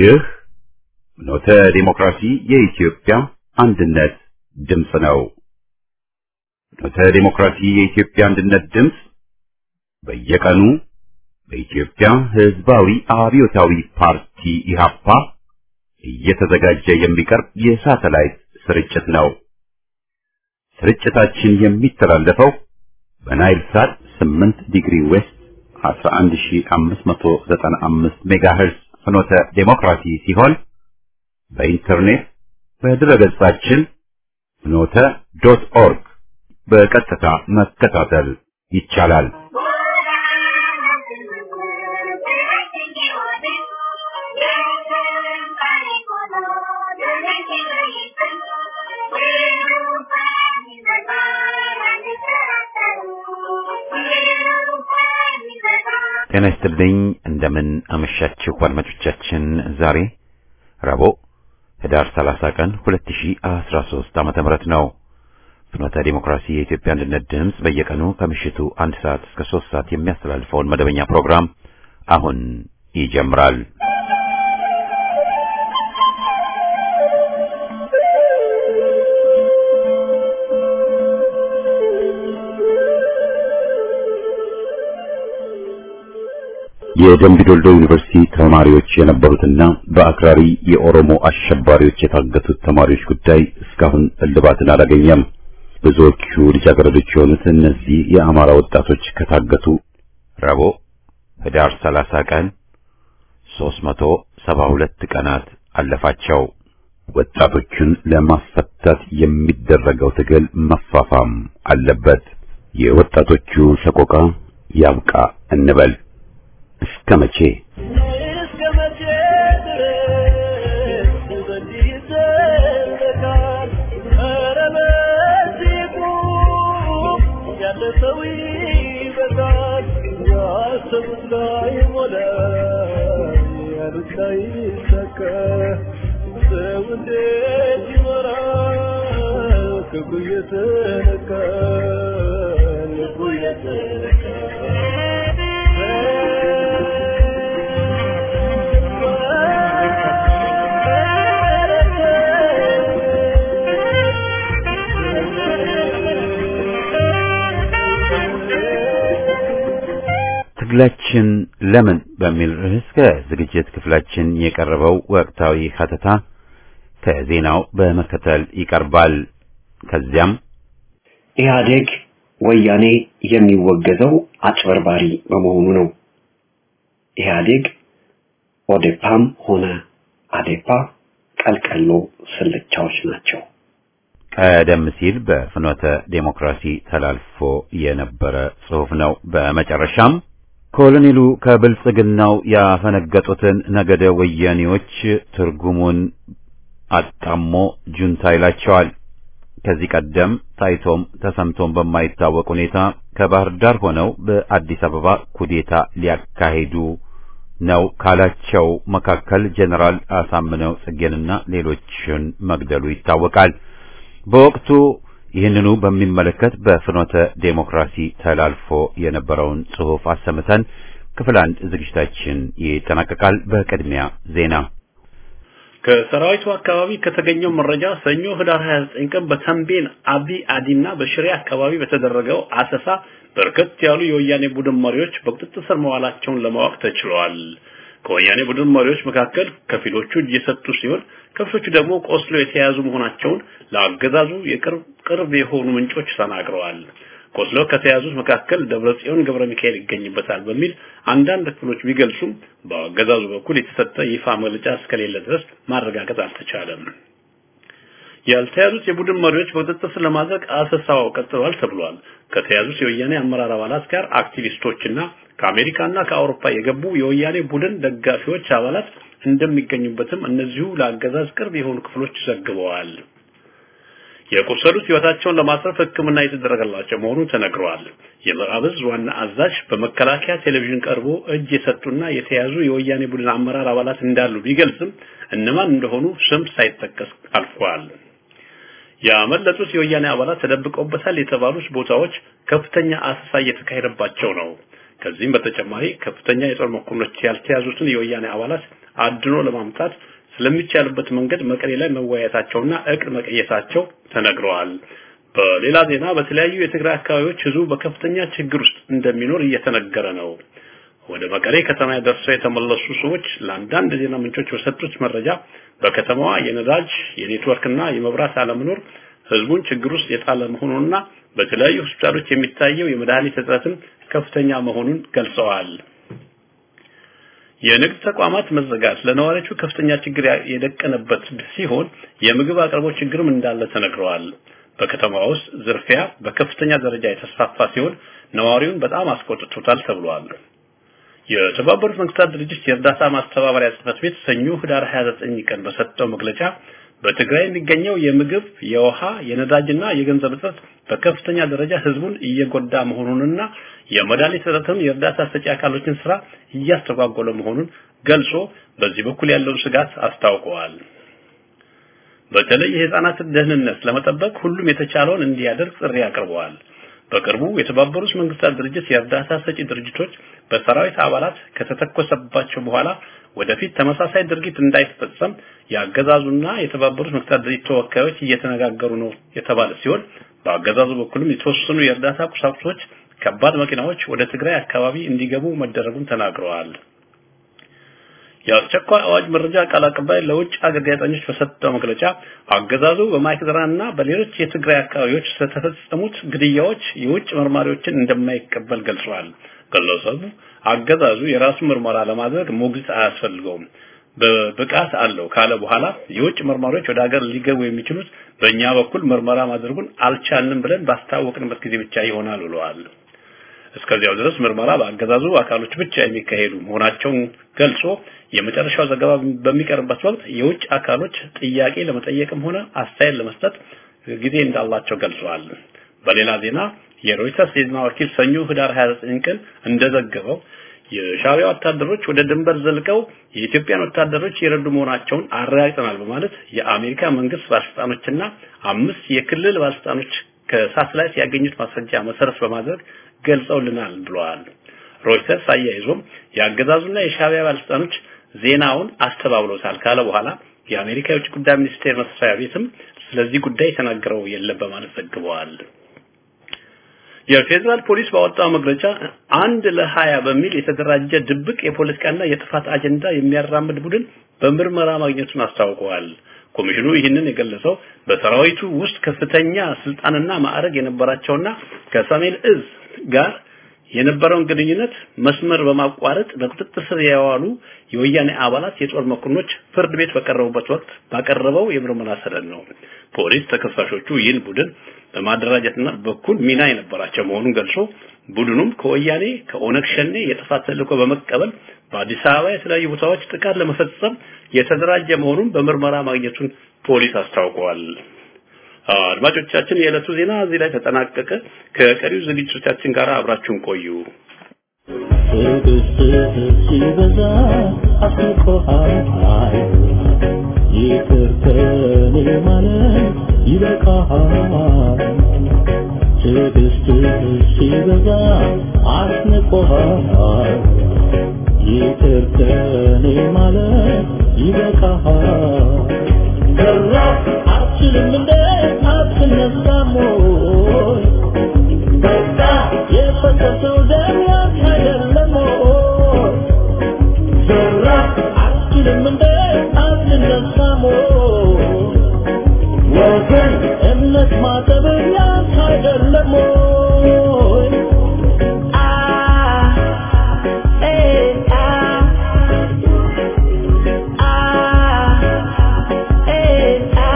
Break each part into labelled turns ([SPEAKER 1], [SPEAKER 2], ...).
[SPEAKER 1] ይህ ኖተ ዲሞክራሲ የኢትዮጵያ አንድነት ድምፅ ነው። ኖተ ዲሞክራሲ የኢትዮጵያ አንድነት ድምፅ በየቀኑ በኢትዮጵያ ሕዝባዊ አብዮታዊ ፓርቲ ኢህአፓ እየተዘጋጀ የሚቀርብ የሳተላይት ስርጭት ነው። ስርጭታችን የሚተላለፈው በናይል ሳት 8 ዲግሪ ዌስት 11595 ሜጋሄርዝ ፍኖተ ዴሞክራሲ ሲሆን በኢንተርኔት በድረገጻችን ፍኖተ ዶት ኦርግ በቀጥታ መከታተል ይቻላል። ጤና ይስጥልኝ። እንደምን አመሻችሁ አድማጮቻችን። ዛሬ ረቡዕ ህዳር 30 ቀን 2013 ዓመተ ምህረት ነው። ፍኖተ ዲሞክራሲ የኢትዮጵያ አንድነት ድምፅ በየቀኑ ከምሽቱ አንድ ሰዓት እስከ ሶስት ሰዓት የሚያስተላልፈውን መደበኛ ፕሮግራም አሁን ይጀምራል። የደምቢዶልዶ ዩኒቨርሲቲ ተማሪዎች የነበሩትና በአክራሪ የኦሮሞ አሸባሪዎች የታገቱት ተማሪዎች ጉዳይ እስካሁን እልባትን አላገኘም። ብዙዎቹ ልጃገረዶች የሆኑት እነዚህ የአማራ ወጣቶች ከታገቱ ረቡዕ ህዳር 30 ቀን 372 ቀናት አለፋቸው። ወጣቶቹን ለማስፈታት የሚደረገው ትግል መፋፋም አለበት። የወጣቶቹ ሰቆቃ ያብቃ እንበል። እስከ መቼ
[SPEAKER 2] እስከ መቼ ድረስ በዚህ ይዘለቃል? ኧረ በዚህ ቁም፣ ያለ ሰው ይበቃል። ያሰቡት ላይ ሞላ፣ ያሉት ላይ ይሳካ። ሰው እንዴት ይኖራል? ክፉ እየተነካ ልቡ
[SPEAKER 1] ትግላችን ለምን በሚል ርዕስ ከዝግጅት ክፍላችን የቀረበው ወቅታዊ ሀተታ ከዜናው በመከተል ይቀርባል። ከዚያም
[SPEAKER 3] ኢህአዴግ ወያኔ የሚወገዘው አጭበርባሪ በመሆኑ ነው። ኢህአዴግ ኦዴፓም ሆነ አዴፓ ቀልቀሎ ስልቻዎች ናቸው።
[SPEAKER 1] ቀደም ሲል በፍኖተ ዴሞክራሲ ተላልፎ የነበረ ጽሑፍ ነው። በመጨረሻም ኮሎኔሉ ከብልጽግናው ያፈነገጡትን ነገደ ወያኔዎች ትርጉሙን አጣሞ ጁንታ ይላቸዋል። ከዚህ ቀደም ታይቶም ተሰምቶም በማይታወቅ ሁኔታ ከባህር ዳር ሆነው በአዲስ አበባ ኩዴታ ሊያካሂዱ ነው ካላቸው መካከል ጀነራል አሳምነው ጽጌንና ሌሎችን መግደሉ ይታወቃል። በወቅቱ ይህንኑ በሚመለከት በፍኖተ ዴሞክራሲ ተላልፎ የነበረውን ጽሑፍ አሰምተን ክፍል አንድ ዝግጅታችን ይጠናቀቃል። በቅድሚያ ዜና
[SPEAKER 4] ከሰራዊቱ አካባቢ ከተገኘው መረጃ ሰኞ ህዳር 29 ቀን በተንቤን አቢ አዲና በሽሬ አካባቢ በተደረገው አሰሳ በርከት ያሉ የወያኔ ቡድን መሪዎች በቁጥጥር ስር መዋላቸውን ለማወቅ ተችሏል። ከወያኔ ቡድን መሪዎች መካከል ከፊሎቹ እጅ የሰጡ ሲሆን ከፊሎቹ ደግሞ ቆስሎ የተያዙ መሆናቸውን ለአገዛዙ የቅርብ ቅርብ የሆኑ ምንጮች ተናግረዋል። ቆስሎ ከተያዙት መካከል ደብረጽዮን ገብረ ሚካኤል ይገኝበታል በሚል አንዳንድ ክፍሎች ቢገልጹም በአገዛዙ በኩል የተሰጠ ይፋ መግለጫ እስከሌለ ድረስ ማረጋገጥ አልተቻለም። ያልተያዙት የቡድን መሪዎች በቁጥጥር ስር ለማድረግ አሰሳው ቀጥሏል ተብሏል። ከተያዙት የወያኔ አመራር አባላት ጋር አክቲቪስቶችና ከአሜሪካና ከአውሮፓ የገቡ የወያኔ ቡድን ደጋፊዎች አባላት እንደሚገኙበትም እነዚሁ ለአገዛዝ ቅርብ የሆኑ ክፍሎች ዘግበዋል። የቆሰሉት ህይወታቸውን ለማትረፍ ሕክምና የተደረገላቸው መሆኑ ተነግረዋል። የምዕራብ ዕዝ ዋና አዛዥ በመከላከያ ቴሌቪዥን ቀርቦ እጅ የሰጡና የተያዙ የወያኔ ቡድን አመራር አባላት እንዳሉ ቢገልጽም እነማን እንደሆኑ ስም ሳይጠቀስ አልፏል። ያመለጡት የወያኔ አባላት ተደብቀውበታል የተባሉት ቦታዎች ከፍተኛ አሰሳ እየተካሄደባቸው ነው። ከዚህም በተጨማሪ ከፍተኛ የጦር መኮንኖች ያልተያዙትን የወያኔ አባላት አድኖ ለማምጣት ስለሚቻልበት መንገድ መቀሌ ላይ መወያየታቸውና እቅድ መቀየሳቸው ተነግረዋል። በሌላ ዜና በተለያዩ የትግራይ አካባቢዎች ህዝቡ በከፍተኛ ችግር ውስጥ እንደሚኖር እየተነገረ ነው። ወደ መቀሌ ከተማ ደርሰው የተመለሱ ሰዎች ለአንዳንድ ዜና ምንጮች በሰጡት መረጃ በከተማዋ የነዳጅ የኔትወርክና የመብራት አለመኖር ህዝቡን ችግር ውስጥ የጣለ መሆኑንና በተለያዩ ሆስፒታሎች የሚታየው የመድኃኒት እጥረትን ከፍተኛ መሆኑን ገልጸዋል። የንግድ ተቋማት መዘጋት ለነዋሪዎቹ ከፍተኛ ችግር የደቀነበት ሲሆን የምግብ አቅርቦት ችግርም እንዳለ ተነግረዋል። በከተማ ውስጥ ዝርፊያ በከፍተኛ ደረጃ የተስፋፋ ሲሆን ነዋሪውን በጣም አስቆጥቶታል ተብሏል። የተባበሩት መንግስታት ድርጅት የእርዳታ ማስተባበሪያ ጽህፈት ቤት ሰኞ ህዳር 29 ቀን በሰጠው መግለጫ በትግራይ የሚገኘው የምግብ፣ የውሃ፣ የነዳጅና የገንዘብ እጥረት በከፍተኛ ደረጃ ህዝቡን እየጎዳ መሆኑንና የመድኃኒት እጥረትም የእርዳታ ሰጪ አካሎችን ስራ እያስተጓጎለ መሆኑን ገልጾ በዚህ በኩል ያለውን ስጋት አስታውቀዋል። በተለይ የህፃናትን ደህንነት ለመጠበቅ ሁሉም የተቻለውን እንዲያደርግ ጥሪ አቅርበዋል። በቅርቡ የተባበሩት መንግስታት ድርጅት የእርዳታ ሰጪ ድርጅቶች በሰራዊት አባላት ከተተኮሰባቸው በኋላ ወደፊት ተመሳሳይ ድርጊት እንዳይፈጸም የአገዛዙና የተባበሩት መንግስታት ድርጅት ተወካዮች እየተነጋገሩ ነው የተባለ ሲሆን በአገዛዙ በኩልም የተወሰኑ የእርዳታ ቁሳቁሶች፣ ከባድ መኪናዎች ወደ ትግራይ አካባቢ እንዲገቡ መደረጉን ተናግረዋል። የአስቸኳይ አዋጅ መረጃ ቃል አቀባይ ለውጭ አገር ጋዜጠኞች በሰጠው መግለጫ አገዛዙ በማይክድራና በሌሎች የትግራይ አካባቢዎች ስለተፈጸሙት ግድያዎች የውጭ መርማሪዎችን እንደማይቀበል ገልጿል። ግለሰቡ አገዛዙ የራሱ ምርመራ ለማድረግ ሞግዚት አያስፈልገውም በብቃት አለው ካለ በኋላ የውጭ መርማሪዎች ወደ ሀገር ሊገቡ የሚችሉት በእኛ በኩል ምርመራ ማድረጉን አልቻልንም ብለን ባስታወቅንበት ጊዜ ብቻ ይሆናል ብለዋል። እስከዚያው ድረስ ምርመራ በአገዛዙ አካሎች ብቻ የሚካሄዱ መሆናቸውን ገልጾ የመጨረሻው ዘገባ በሚቀርብበት ወቅት የውጭ አካሎች ጥያቄ ለመጠየቅም ሆነ አስተያየት ለመስጠት ጊዜ እንዳላቸው ገልጸዋል። በሌላ ዜና የሮይተርስ የዜና ወኪል ሰኞ ህዳር 29 ቀን እንደዘገበው የሻዕቢያ ወታደሮች ወደ ድንበር ዘልቀው የኢትዮጵያን ወታደሮች የረዱ መሆናቸውን አረጋግጠናል በማለት የአሜሪካ መንግስት ባለስልጣኖችና አምስት የክልል ባለስልጣኖች ከሳተላይት ያገኙት ማስረጃ መሰረት በማድረግ ገልጸውልናል ብለዋል። ሮይተርስ አያይዞም የአገዛዙና የሻዕቢያ ባለስልጣኖች ዜናውን አስተባብሎታል ካለ በኋላ የአሜሪካ የውጭ ጉዳይ ሚኒስቴር መስሪያ ቤትም ስለዚህ ጉዳይ የተናገረው የለም በማለት ዘግበዋል። የፌዴራል ፖሊስ ባወጣው መግለጫ አንድ ለሀያ በሚል የተደራጀ ድብቅ የፖለቲካና የጥፋት አጀንዳ የሚያራምድ ቡድን በምርመራ ማግኘቱን አስታውቀዋል። ኮሚሽኑ ይህንን የገለጸው በሰራዊቱ ውስጥ ከፍተኛ ስልጣንና ማዕረግ የነበራቸውና ከሰሜን እዝ ጋር የነበረውን ግንኙነት መስመር በማቋረጥ በቁጥጥር ስር የዋሉ የወያኔ አባላት የጦር መኮንኖች ፍርድ ቤት በቀረቡበት ወቅት ባቀረበው የምርመራ ሰነድ ነው። ፖሊስ ተከሳሾቹ ይህን ቡድን በማደራጀትና በኩል ሚና የነበራቸው መሆኑን ገልጾ ቡድኑም ከወያኔ ከኦነግ ሸኔ የጥፋት ተልዕኮ በመቀበል በአዲስ አበባ የተለያዩ ቦታዎች ጥቃት ለመፈጸም የተደራጀ መሆኑን በምርመራ ማግኘቱን ፖሊስ አስታውቀዋል። አድማጮቻችን፣ የዕለቱ ዜና እዚህ ላይ ተጠናቀቀ። ከቀሪው ዝግጅቶቻችን ጋር አብራችሁን ቆዩ።
[SPEAKER 2] ሲበዛ አስቆሃል ይቅር ከኔ ማለት ይበቃሃል። ትዕግስትህ ሲበዛ አስንቆሃል ይቅር ከኔ ማለት ይበቃሃል። ገራ አትችልም እንደ አትነሳም ወይ? በቃ የፈሰሰው ደም ያንተ አይደለም ወይ? ገራ አትችልም እንደ አትነሳም ወይ? ወገን እምነት ማጠብ ያንተ አይደለም ወይ? አ ኤ አ አ ኤ አ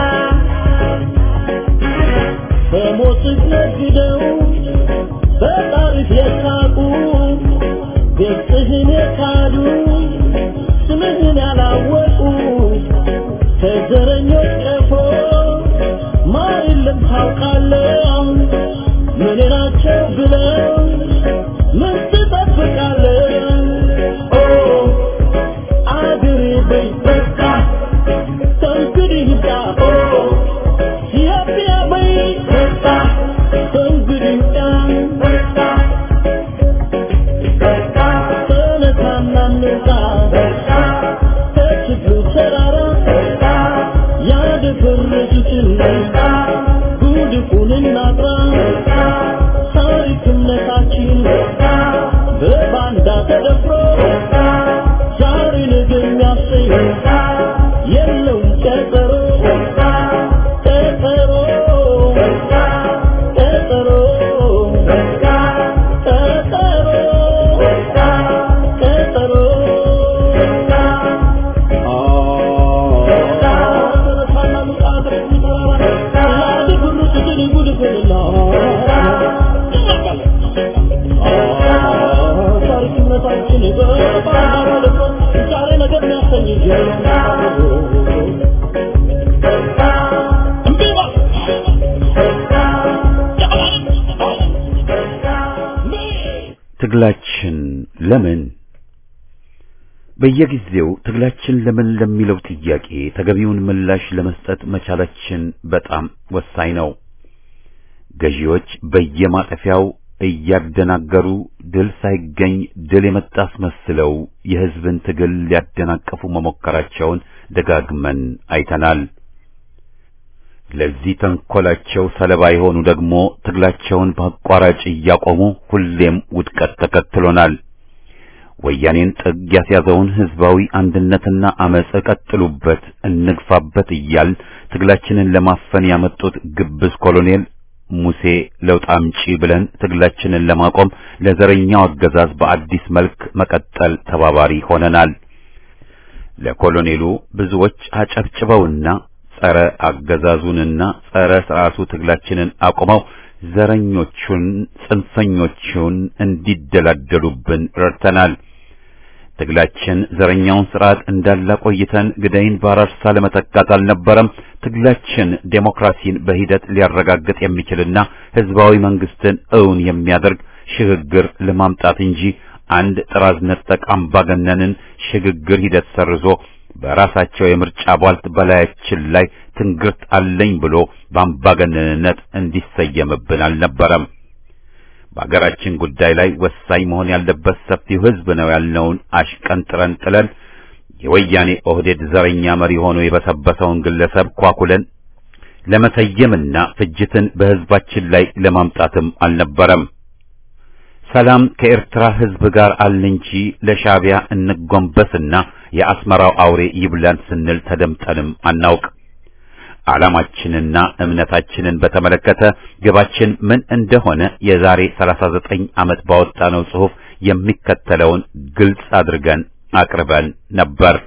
[SPEAKER 2] በሞትህ ነግደው በጣሪፍ የሳቁ ገጽህን የካዱ ስምህን ያላወቁ ከዘረኞች ቀፎ ማር የለም ታውቃለህ ምን ናቸው ብለው ምን ትጠብቃለህ ኦ አገሬ በይ በቃ ከእንግዲህ ይብቃ ኦ ኢትዮጵያ በይ በቃ ከእንግዲህ ይብቃ በቃ በቃ ተነሳና እንውጣ በቃ ጉድፉን እናጥራ ታሪክነታችን በባንዳ ተደፍሮ ዛሬ ነገ የሚያሰኝ የለውም ቀጠሮ ቀጠሮ ቀጠሮ ቀጠሮ
[SPEAKER 1] ትግላችን ለምን በየጊዜው ትግላችን ለምን ለሚለው ጥያቄ ተገቢውን ምላሽ ለመስጠት መቻላችን በጣም ወሳኝ ነው። ገዢዎች በየማጠፊያው እያደናገሩ ድል ሳይገኝ ድል የመጣ አስመስለው የሕዝብን ትግል ሊያደናቀፉ መሞከራቸውን ደጋግመን አይተናል። ለዚህ ተንኮላቸው ሰለባ የሆኑ ደግሞ ትግላቸውን በአቋራጭ እያቆሙ ሁሌም ውድቀት ተከትሎናል። ወያኔን ጥግ ያስያዘውን ህዝባዊ አንድነትና አመጽ ቀጥሉበት፣ እንግፋበት እያል ትግላችንን ለማፈን ያመጡት ግብዝ ኮሎኔል ሙሴ ለውጥ አምጪ ብለን ትግላችንን ለማቆም ለዘረኛው አገዛዝ በአዲስ መልክ መቀጠል ተባባሪ ሆነናል። ለኮሎኔሉ ብዙዎች አጨብጭበውና ጸረ አገዛዙንና ጸረ ስርዓቱ ትግላችንን አቁመው ዘረኞቹን ጽንፈኞቹን እንዲደላደሉብን ረድተናል። ትግላችን ዘረኛውን ስርዓት እንዳላ ቆይተን ግዳይን ባራርሳ ለመተካት አልነበረም። ትግላችን ዴሞክራሲን በሂደት ሊያረጋግጥ የሚችልና ህዝባዊ መንግስትን እውን የሚያደርግ ሽግግር ለማምጣት እንጂ አንድ ጥራዝ ነጠቅ አምባገነንን ሽግግር ሂደት ሰርዞ በራሳቸው የምርጫ ቧልት በላያችን ላይ ትንግርት አለኝ ብሎ በአምባገነንነት እንዲሰየምብን አልነበረም። በአገራችን ጉዳይ ላይ ወሳኝ መሆን ያለበት ሰፊው ህዝብ ነው ያልነውን አሽቀንጥረን ጥለን የወያኔ ኦህዴድ ዘረኛ መሪ ሆኖ የበሰበሰውን ግለሰብ ኳኩለን ለመሰየምና ፍጅትን በህዝባችን ላይ ለማምጣትም አልነበረም። ሰላም ከኤርትራ ህዝብ ጋር አለ እንጂ ለሻዕቢያ እንጎንበስና የአስመራው አውሬ ይብላን ስንል ተደምጠንም አናውቅ። ዓላማችንና እምነታችንን በተመለከተ ግባችን ምን እንደሆነ የዛሬ 39 ዓመት ባወጣነው ጽሑፍ የሚከተለውን ግልጽ አድርገን አቅርበን ነበር።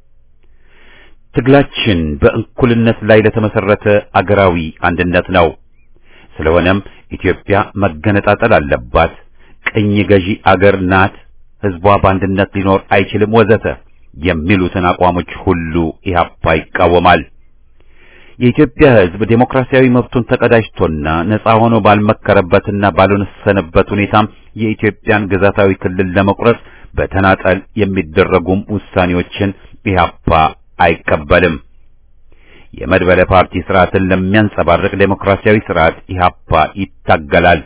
[SPEAKER 1] ትግላችን በእኩልነት ላይ ለተመሰረተ አገራዊ አንድነት ነው። ስለሆነም ኢትዮጵያ መገነጣጠል አለባት፣ ቅኝ ገዢ አገር ናት፣ ህዝቧ በአንድነት ሊኖር አይችልም፣ ወዘተ የሚሉትን አቋሞች ሁሉ ኢህአፓ ይቃወማል። የኢትዮጵያ ህዝብ ዴሞክራሲያዊ መብቱን ተቀዳጅቶና ነጻ ሆኖ ባልመከረበትና ባልወሰነበት ሁኔታም የኢትዮጵያን ግዛታዊ ክልል ለመቁረጥ በተናጠል የሚደረጉም ውሳኔዎችን ኢህአፓ አይቀበልም። የመድበለ ፓርቲ ስርዓትን ለሚያንጸባርቅ ዴሞክራሲያዊ ስርዓት ኢህአፓ ይታገላል።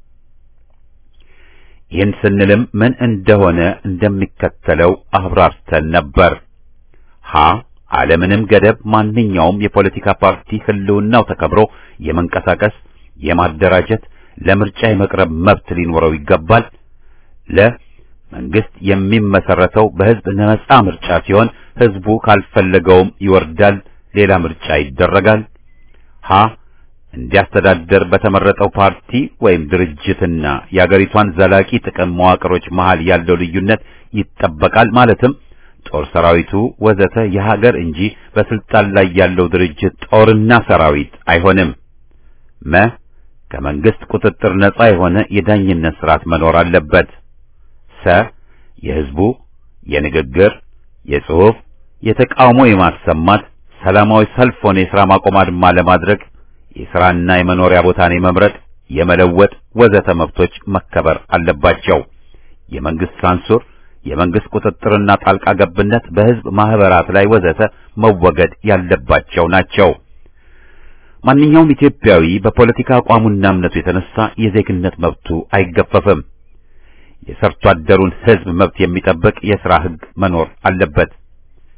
[SPEAKER 1] ይህን ስንልም ምን እንደሆነ እንደሚከተለው አብራርተን ነበር። ሀ አለምንም ገደብ ማንኛውም የፖለቲካ ፓርቲ ህልውናው ተከብሮ የመንቀሳቀስ፣ የማደራጀት፣ ለምርጫ የመቅረብ መብት ሊኖረው ይገባል። ለ መንግስት የሚመሰረተው በህዝብ ነጻ ምርጫ ሲሆን ህዝቡ ካልፈለገውም ይወርዳል፣ ሌላ ምርጫ ይደረጋል። ሀ እንዲያስተዳደር በተመረጠው ፓርቲ ወይም ድርጅትና የአገሪቷን ዘላቂ ጥቅም መዋቅሮች መሃል ያለው ልዩነት ይጠበቃል። ማለትም ጦር ሰራዊቱ ወዘተ የሀገር እንጂ በስልጣን ላይ ያለው ድርጅት ጦርና ሰራዊት አይሆንም። መ ከመንግስት ቁጥጥር ነጻ የሆነ የዳኝነት ስርዓት መኖር አለበት። ሰ የህዝቡ የንግግር፣ የጽሑፍ፣ የተቃውሞ የማሰማት ሰላማዊ ሰልፍ ሆነ የሥራ ማቆም አድማ ለማድረግ የሥራና የመኖሪያ ቦታን የመምረጥ የመለወጥ ወዘተ መብቶች መከበር አለባቸው። የመንግስት ሳንሱር፣ የመንግስት ቁጥጥርና ጣልቃ ገብነት በህዝብ ማህበራት ላይ ወዘተ መወገድ ያለባቸው ናቸው። ማንኛውም ኢትዮጵያዊ በፖለቲካ አቋሙና እምነቱ የተነሳ የዜግነት መብቱ አይገፈፍም። የሰርቶ አደሩን ህዝብ መብት የሚጠብቅ የሥራ ህግ መኖር አለበት።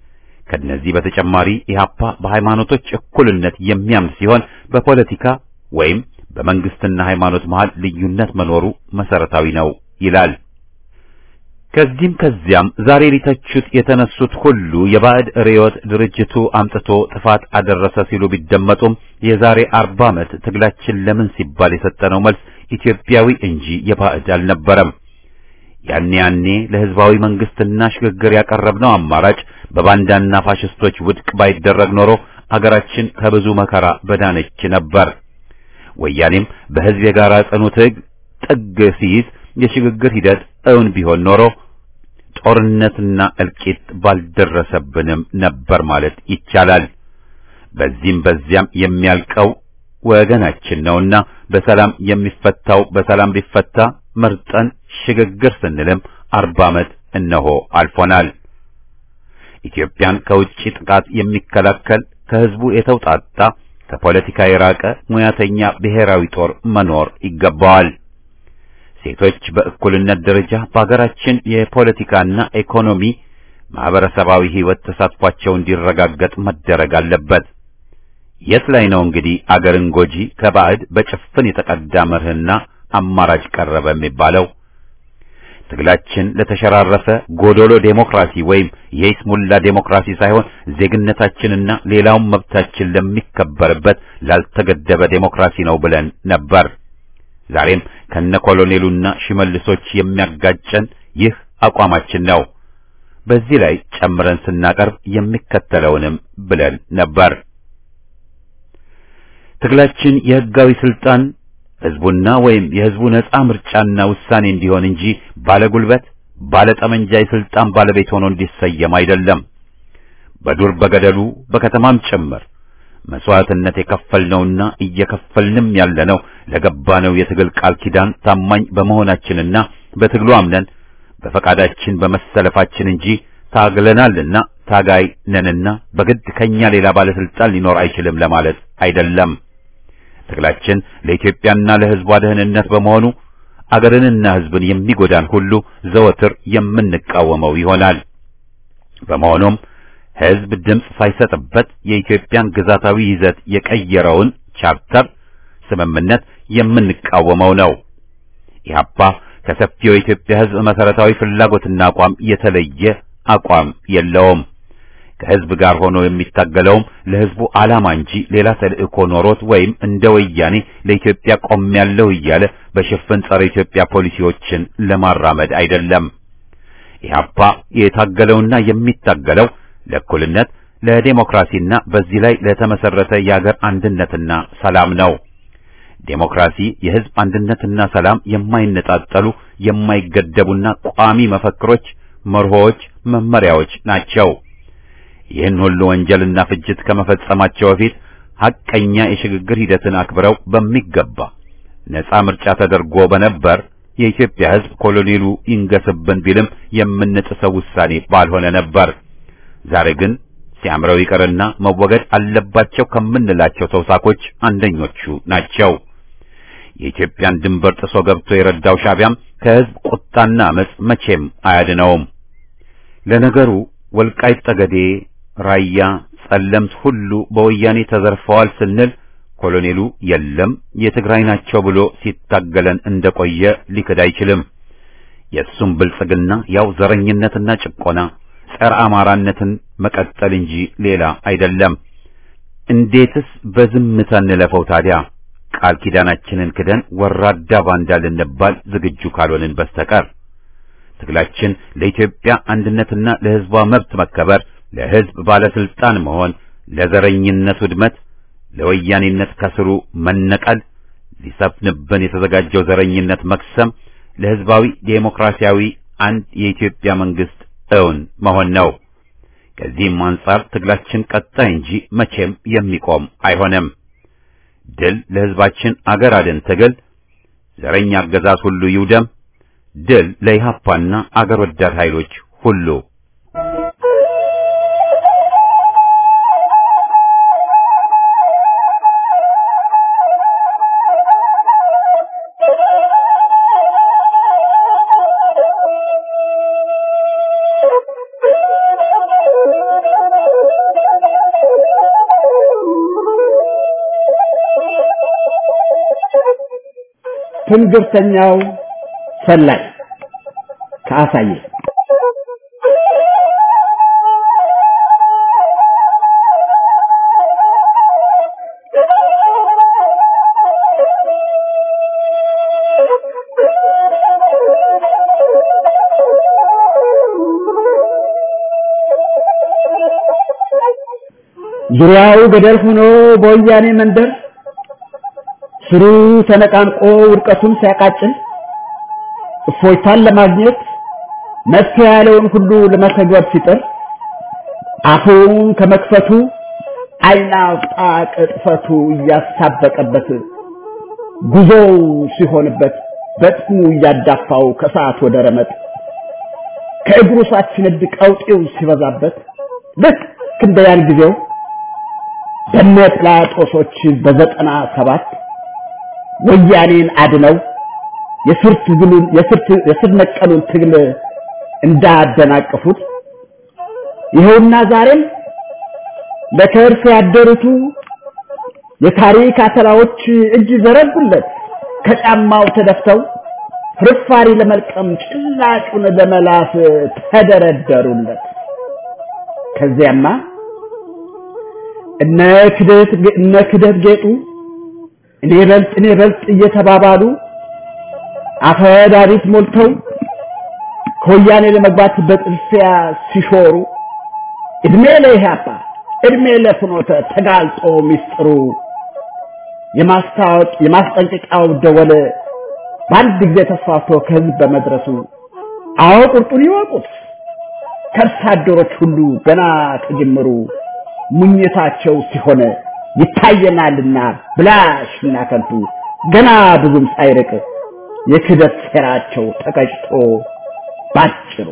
[SPEAKER 1] ከነዚህ በተጨማሪ ኢህአፓ በሃይማኖቶች እኩልነት የሚያምን ሲሆን በፖለቲካ ወይም በመንግስትና ሃይማኖት መሃል ልዩነት መኖሩ መሰረታዊ ነው ይላል። ከዚህም ከዚያም ዛሬ ሊተቹት የተነሱት ሁሉ የባዕድ ርዕዮት ድርጅቱ አምጥቶ ጥፋት አደረሰ ሲሉ ቢደመጡም የዛሬ አርባ ዓመት ትግላችን ለምን ሲባል የሰጠነው መልስ ኢትዮጵያዊ እንጂ የባዕድ አልነበረም። ያኔ ያኔ ለህዝባዊ መንግስትና ሽግግር ያቀረብነው አማራጭ በባንዳና ፋሽስቶች ውድቅ ባይደረግ ኖሮ አገራችን ከብዙ መከራ በዳነች ነበር። ወያኔም በህዝብ የጋራ ጽኑ ትግ ጥግ ሲይዝ የሽግግር ሂደት እውን ቢሆን ኖሮ ጦርነትና እልቂት ባልደረሰብንም ነበር ማለት ይቻላል። በዚህም በዚያም የሚያልቀው ወገናችን ነውና በሰላም የሚፈታው በሰላም ቢፈታ መርጠን ሽግግር ስንልም አርባ ዓመት እነሆ አልፎናል። ኢትዮጵያን ከውጭ ጥቃት የሚከላከል ከህዝቡ የተውጣጣ ከፖለቲካ የራቀ ሙያተኛ ብሔራዊ ጦር መኖር ይገባዋል። ሴቶች በእኩልነት ደረጃ በሀገራችን የፖለቲካና ኢኮኖሚ ማህበረሰባዊ ህይወት ተሳትፏቸው እንዲረጋገጥ መደረግ አለበት። የት ላይ ነው እንግዲህ አገርን ጎጂ ከባዕድ በጭፍን የተቀዳ መርህና አማራጭ ቀረበ የሚባለው? ትግላችን ለተሸራረፈ ጎዶሎ ዴሞክራሲ ወይም የይስሙላ ዴሞክራሲ ሳይሆን ዜግነታችንና ሌላውም መብታችን ለሚከበርበት ላልተገደበ ዴሞክራሲ ነው ብለን ነበር። ዛሬም ከነ ኮሎኔሉና ሽመልሶች የሚያጋጨን ይህ አቋማችን ነው። በዚህ ላይ ጨምረን ስናቀርብ የሚከተለውንም ብለን ነበር። ትግላችን የህጋዊ ስልጣን ህዝቡና ወይም የህዝቡ ነጻ ምርጫና ውሳኔ እንዲሆን እንጂ ባለጉልበት ባለጠመንጃ የስልጣን ባለቤት ሆኖ እንዲሰየም አይደለም። በዱር በገደሉ በከተማም ጭምር መስዋዕትነት የከፈልነውና እየከፈልንም ያለነው ለገባነው የትግል ቃል ኪዳን ታማኝ በመሆናችንና በትግሉ አምነን በፈቃዳችን በመሰለፋችን እንጂ ታግለናልና ታጋይ ነንና በግድ ከኛ ሌላ ባለስልጣን ሊኖር አይችልም ለማለት አይደለም። ትግላችን ለኢትዮጵያና ለህዝቧ ደህንነት በመሆኑ አገርንና ህዝብን የሚጎዳን ሁሉ ዘወትር የምንቃወመው ይሆናል። በመሆኑም ህዝብ ድምፅ ሳይሰጥበት የኢትዮጵያን ግዛታዊ ይዘት የቀየረውን ቻርተር ስምምነት የምንቃወመው ነው። ኢህአፓ ከሰፊው የኢትዮጵያ ህዝብ መሰረታዊ ፍላጎትና አቋም የተለየ አቋም የለውም። ከህዝብ ጋር ሆኖ የሚታገለውም ለህዝቡ ዓላማ እንጂ ሌላ ተልእኮ ኖሮት ወይም እንደ ወያኔ ለኢትዮጵያ ቆሜያለሁ እያለ በሽፍን ጸረ ኢትዮጵያ ፖሊሲዎችን ለማራመድ አይደለም። ኢህአፓ የታገለውና የሚታገለው ለእኩልነት፣ ለዴሞክራሲና በዚህ ላይ ለተመሰረተ የአገር አንድነትና ሰላም ነው። ዴሞክራሲ፣ የህዝብ አንድነትና ሰላም የማይነጣጠሉ የማይገደቡና ቋሚ መፈክሮች፣ መርሆዎች፣ መመሪያዎች ናቸው። ይህን ሁሉ ወንጀልና ፍጅት ከመፈጸማቸው በፊት ሐቀኛ የሽግግር ሂደትን አክብረው በሚገባ ነጻ ምርጫ ተደርጎ በነበር የኢትዮጵያ ህዝብ ኮሎኔሉ ይንገስብን ቢልም የምንጥሰው ውሳኔ ባልሆነ ነበር። ዛሬ ግን ሲያምረው ይቀርና መወገድ አለባቸው ከምንላቸው ተውሳኮች አንደኞቹ ናቸው። የኢትዮጵያን ድንበር ጥሶ ገብቶ የረዳው ሻቢያም ከህዝብ ቁጣና አመጽ መቼም አያድነውም። ለነገሩ ወልቃይት ጠገዴ፣ ራያ፣ ጸለምት ሁሉ በወያኔ ተዘርፈዋል ስንል ኮሎኔሉ የለም የትግራይ ናቸው ብሎ ሲታገለን እንደቆየ ሊክድ አይችልም። የእሱም ብልጽግና ያው ዘረኝነትና ጭቆና ጸረ አማራነትን መቀጠል እንጂ ሌላ አይደለም። እንዴትስ በዝምታ እንለፈው ታዲያ? ቃል ኪዳናችንን ክደን ወራዳ ባንዳ ልንባል ዝግጁ ካልሆንን በስተቀር ትግላችን ለኢትዮጵያ አንድነትና ለሕዝቧ መብት መከበር፣ ለሕዝብ ባለስልጣን መሆን፣ ለዘረኝነት ውድመት፣ ለወያኔነት ከስሩ መነቀል፣ ሊሰፍንብን የተዘጋጀው ዘረኝነት መክሰም፣ ለሕዝባዊ ዴሞክራሲያዊ አንድ የኢትዮጵያ መንግስት እውን መሆን ነው። ከዚህም አንጻር ትግላችን ቀጣይ እንጂ መቼም የሚቆም አይሆንም። ድል ለሕዝባችን አገር አድን ትግል፣ ዘረኛ አገዛዝ ሁሉ ይውደም። ድል ለኢህአፓና አገር ወዳድ ኃይሎች ሁሉ።
[SPEAKER 5] Thank you. ትንግርተኛው ሰላይ ከአሳየ ዙሪያው ገደል ሆኖ በወያኔ መንደር ስሩ ተነቃንቆ ውድቀቱን ሲያቃጭል እፎይታን ለማግኘት መፍትሄ ያለውን ሁሉ ለመተግበር ሲጥር አፉን ከመክፈቱ ዓይን አውጣ ቅጥፈቱ እያሳበቀበት ጉዞው ሲሆንበት በጥሙ እያዳፋው ከሰዓት ወደ ረመጥ ከእግሩ ሳትነድ ቀውጤው ሲበዛበት ልክ እንደ ያን ጊዜው በነ ጲላጦሶች በዘጠና ሰባት ወያኔን አድነው የስር ትግሉን የስር ነቀሉን ትግል እንዳደናቀፉት ይኸውና ዛሬም ለከርስ ያደሩቱ የታሪክ አተላዎች እጅ ዘረጉለት ከጫማው ተደፍተው ፍርፋሪ ለመልቀም ጭላጩን ለመላስ ተደረደሩለት። ከዚያማ እነ ክደት እነ ክደት ጌጡ እኔ በልጥ እኔ በልጥ እየተባባሉ አፈዳሪት ሞልተው ከወያኔ ለመግባት በጥልፊያ ሲሾሩ እድሜ ለኢህአፓ እድሜ ለፍኖተ ተጋልጦ ሚስጥሩ የማስታወቅ የማስጠንቀቂያው ደወል በአንድ ጊዜ ተስፋፍቶ ከህዝብ በመድረሱ አዎ ቁርጡን ይወቁት ከርሳ አደሮች ሁሉ ገና ከጅምሩ ሙኝታቸው ሲሆን ይታየናልና ብላሽና ከንቱ ገና ብዙም ሳይርቅ የክደት ሴራቸው ተቀጭቶ ባጭሩ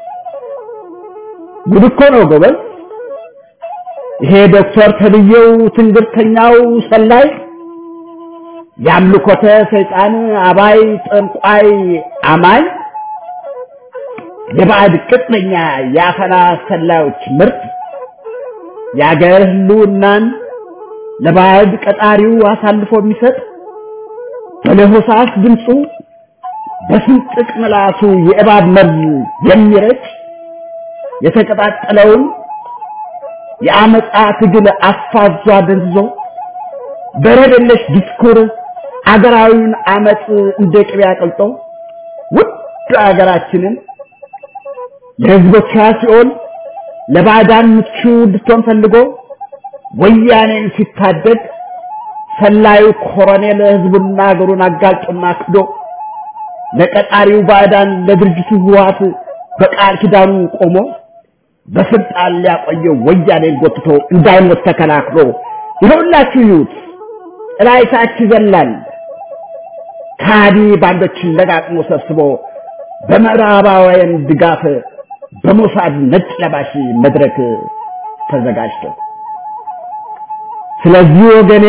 [SPEAKER 5] ጉድ እኮ ነው ጎበዝ። ይሄ ዶክተር ተብዬው ትንግርተኛው ሰላይ የአምልኮተ ሰይጣን አባይ ጠንቋይ አማኝ የባዕድ ቅጥነኛ የአፈና ሰላዮች ምርት የአገር ህልውናን ለባዕድ ቀጣሪው አሳልፎ የሚሰጥ በለሆሳስ ድምፁ በስንጥቅ ምላሱ የእባብ መርዝ የሚረጭ የተቀጣጠለውን የአመፃ ትግል አፋዟ ደንዝዞ በረደለሽ ዲስኩር አገራዊውን አመፅ እንደ ቅቤ አቅልጦ ውድ አገራችንን ለህዝቦቿ ሲኦል ለባዕዳን ምቹ እንድትሆን ፈልጎ ወያኔን ሲታደግ ሰላዩ ኮሎኔል ህዝቡና አገሩን አጋልጦና ክዶ ለቀጣሪው ባዕዳን ለድርጅቱ ህወሓት በቃል ኪዳኑ ቆሞ በስልጣን ሊያቆየው ወያኔን ጎትቶ እንዳይሞት ተከላክሎ ይኸውላችሁ ይዩት ጥላይታች ይዘላል ካዲ ባንዶችን ለቃቅሞ ሰብስቦ በምዕራባውያን ድጋፍ በሞሳድ ነጭ ለባሽ መድረክ ተዘጋጅቶ ስለዚህ ወገኔ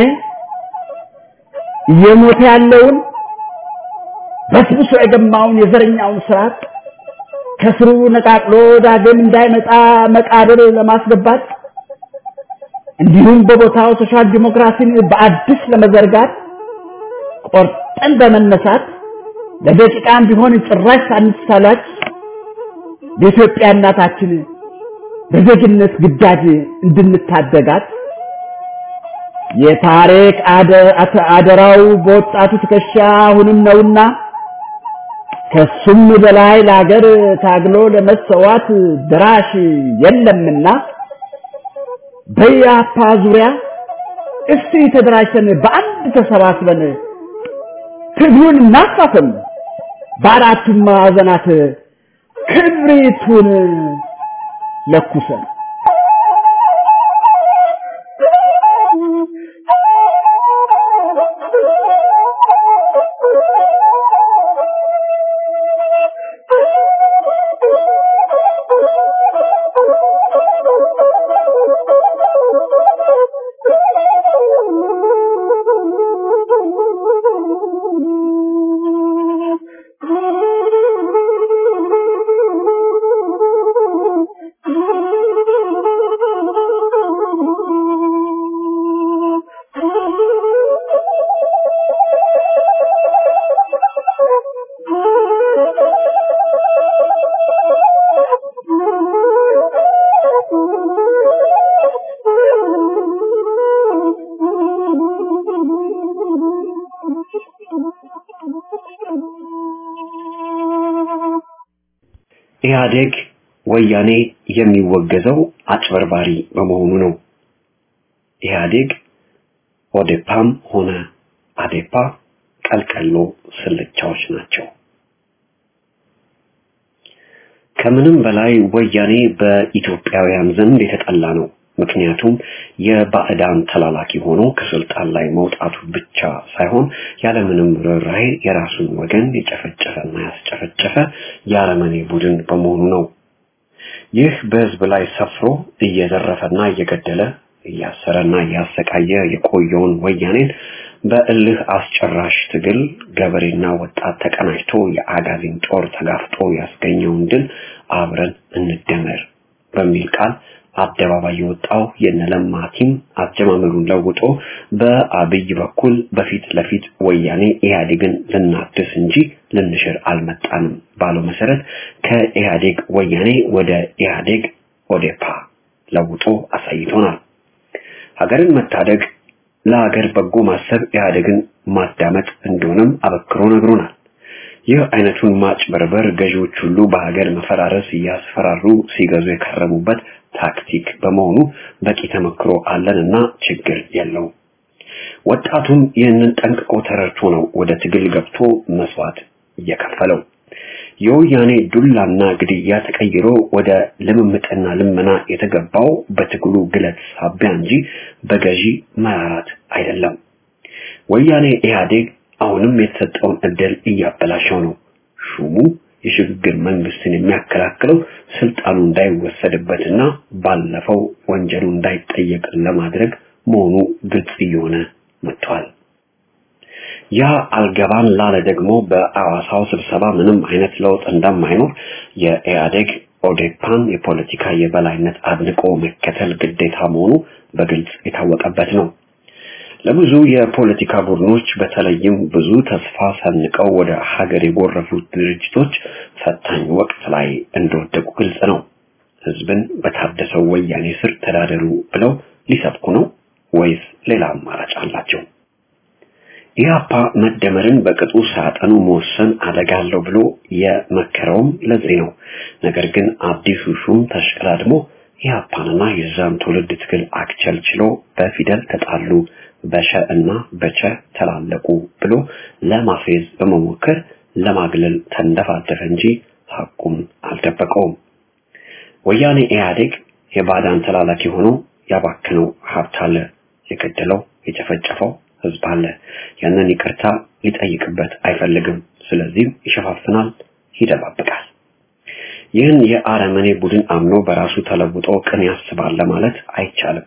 [SPEAKER 5] እየሞተ ያለውን በስብሶ የገማውን የዘረኛውን ስርዓት ከስሩ ነቃቅሎ ዳግም እንዳይመጣ መቃብር ለማስገባት እንዲሁም በቦታው ሶሻል ዲሞክራሲን በአዲስ ለመዘርጋት ቆርጠን በመነሳት ለደቂቃም ቢሆን ጭራሽ ሳንሳላች በኢትዮጵያ እናታችን በዜግነት ግዳጅ እንድንታደጋት የታሪክ አደራው በወጣቱ ትከሻ አሁንም ነውና ከሱም በላይ ለሀገር ታግሎ ለመሰዋት ድራሽ የለምና በያፓ ዙሪያ እስቲ ተደራጅተን በአንድ ተሰባስበን ትግሉን እናፋፍም፣ በአራቱም ማዕዘናት ክብሪቱን ለኩሰን
[SPEAKER 6] Thank you.
[SPEAKER 3] ኢህአዴግ ወያኔ የሚወገዘው አጭበርባሪ በመሆኑ ነው። ኢህአዴግ ኦዴፓም ሆነ አዴፓ ቀልቀሎ ስልቻዎች ናቸው። ከምንም በላይ ወያኔ በኢትዮጵያውያን ዘንድ የተጠላ ነው። ምክንያቱም የባዕዳን ተላላኪ ሆኖ ከስልጣን ላይ መውጣቱ ብቻ ሳይሆን ያለምንም ርኅራኄ የራሱን ወገን የጨፈጨፈና ያስጨፈጨፈ የአረመኔ ቡድን በመሆኑ ነው። ይህ በህዝብ ላይ ሰፍሮ እየዘረፈና እየገደለ እያሰረና እያሰቃየ የቆየውን ወያኔን በእልህ አስጨራሽ ትግል ገበሬና ወጣት ተቀናጅቶ የአጋዚን ጦር ተጋፍጦ ያስገኘውን ድል አብረን እንደመር በሚል ቃል አደባባይ የወጣው የነለማ ቲም አጀማመሩን ለውጦ በአብይ በኩል በፊት ለፊት ወያኔ ኢህአዴግን ልናድስ እንጂ ልንሽር አልመጣንም ባለው መሰረት ከኢህአዴግ ወያኔ ወደ ኢህአዴግ ኦዴፓ ለውጦ አሳይቶናል። ሀገርን መታደግ ለሀገር በጎ ማሰብ ኢህአዴግን ማዳመጥ እንደሆነም አበክሮ ነግሮናል። ይህ አይነቱን ማጭበርበር ገዢዎች ሁሉ በሀገር መፈራረስ እያስፈራሩ ሲገዙ የከረሙበት ታክቲክ በመሆኑ በቂ ተመክሮ አለንና ችግር የለው። ወጣቱም ይህንን ጠንቅቆ ተረድቶ ነው ወደ ትግል ገብቶ መስዋዕት እየከፈለው። የወያኔ ዱላና ግድያ ተቀይሮ ወደ ልምምጥና ልመና የተገባው በትግሉ ግለት ሳቢያ እንጂ በገዢ መራራት አይደለም። ወያኔ ኢህአዴግ አሁንም የተሰጠውን እድል እያበላሸው ነው። ሹሙ የሽግግር መንግስትን የሚያከላክለው ስልጣኑ እንዳይወሰድበትና ባለፈው ወንጀሉ እንዳይጠየቅ ለማድረግ መሆኑ ግልጽ እየሆነ መጥቷል። ያ አልገባን ላለ ደግሞ በአዋሳው ስብሰባ ምንም አይነት ለውጥ እንደማይኖር የኢህአዴግ ኦዴፓን የፖለቲካ የበላይነት አድንቆ መከተል ግዴታ መሆኑ በግልጽ የታወቀበት ነው። ለብዙ የፖለቲካ ቡድኖች በተለይም ብዙ ተስፋ ሰንቀው ወደ ሀገር የጎረፉት ድርጅቶች ፈታኝ ወቅት ላይ እንደወደቁ ግልጽ ነው። ህዝብን በታደሰው ወያኔ ስር ተዳደሩ ብለው ሊሰብኩ ነው ወይስ ሌላ አማራጭ አላቸው? ኢህአፓ መደመርን በቅጡ ሳያጠኑ መወሰን አደጋ አለው ብሎ የመከረውም ለዚህ ነው። ነገር ግን አዲሱ ሹም ተሽቀዳድሞ ኢህአፓንና የዛን ትውልድ ትግል አክቸልችሎ በፊደል ተጣሉ በሸ እና በቸ ተላለቁ ብሎ ለማፌዝ በመሞከር ለማግለል ተንደፋደፈ እንጂ ሐቁም አልደበቀውም። ወያኔ ኢህአዴግ የባዳን ተላላኪ ሆኖ ያባክነው ሀብት አለ፣ የገደለው የጨፈጨፈው ህዝብ አለ። ያንን ይቅርታ ሊጠይቅበት አይፈልግም። ስለዚህም ይሸፋፍናል፣ ይደባብቃል። ይህን የአረመኔ ቡድን አምኖ በራሱ ተለውጦ ቅን ያስባል ለማለት አይቻልም።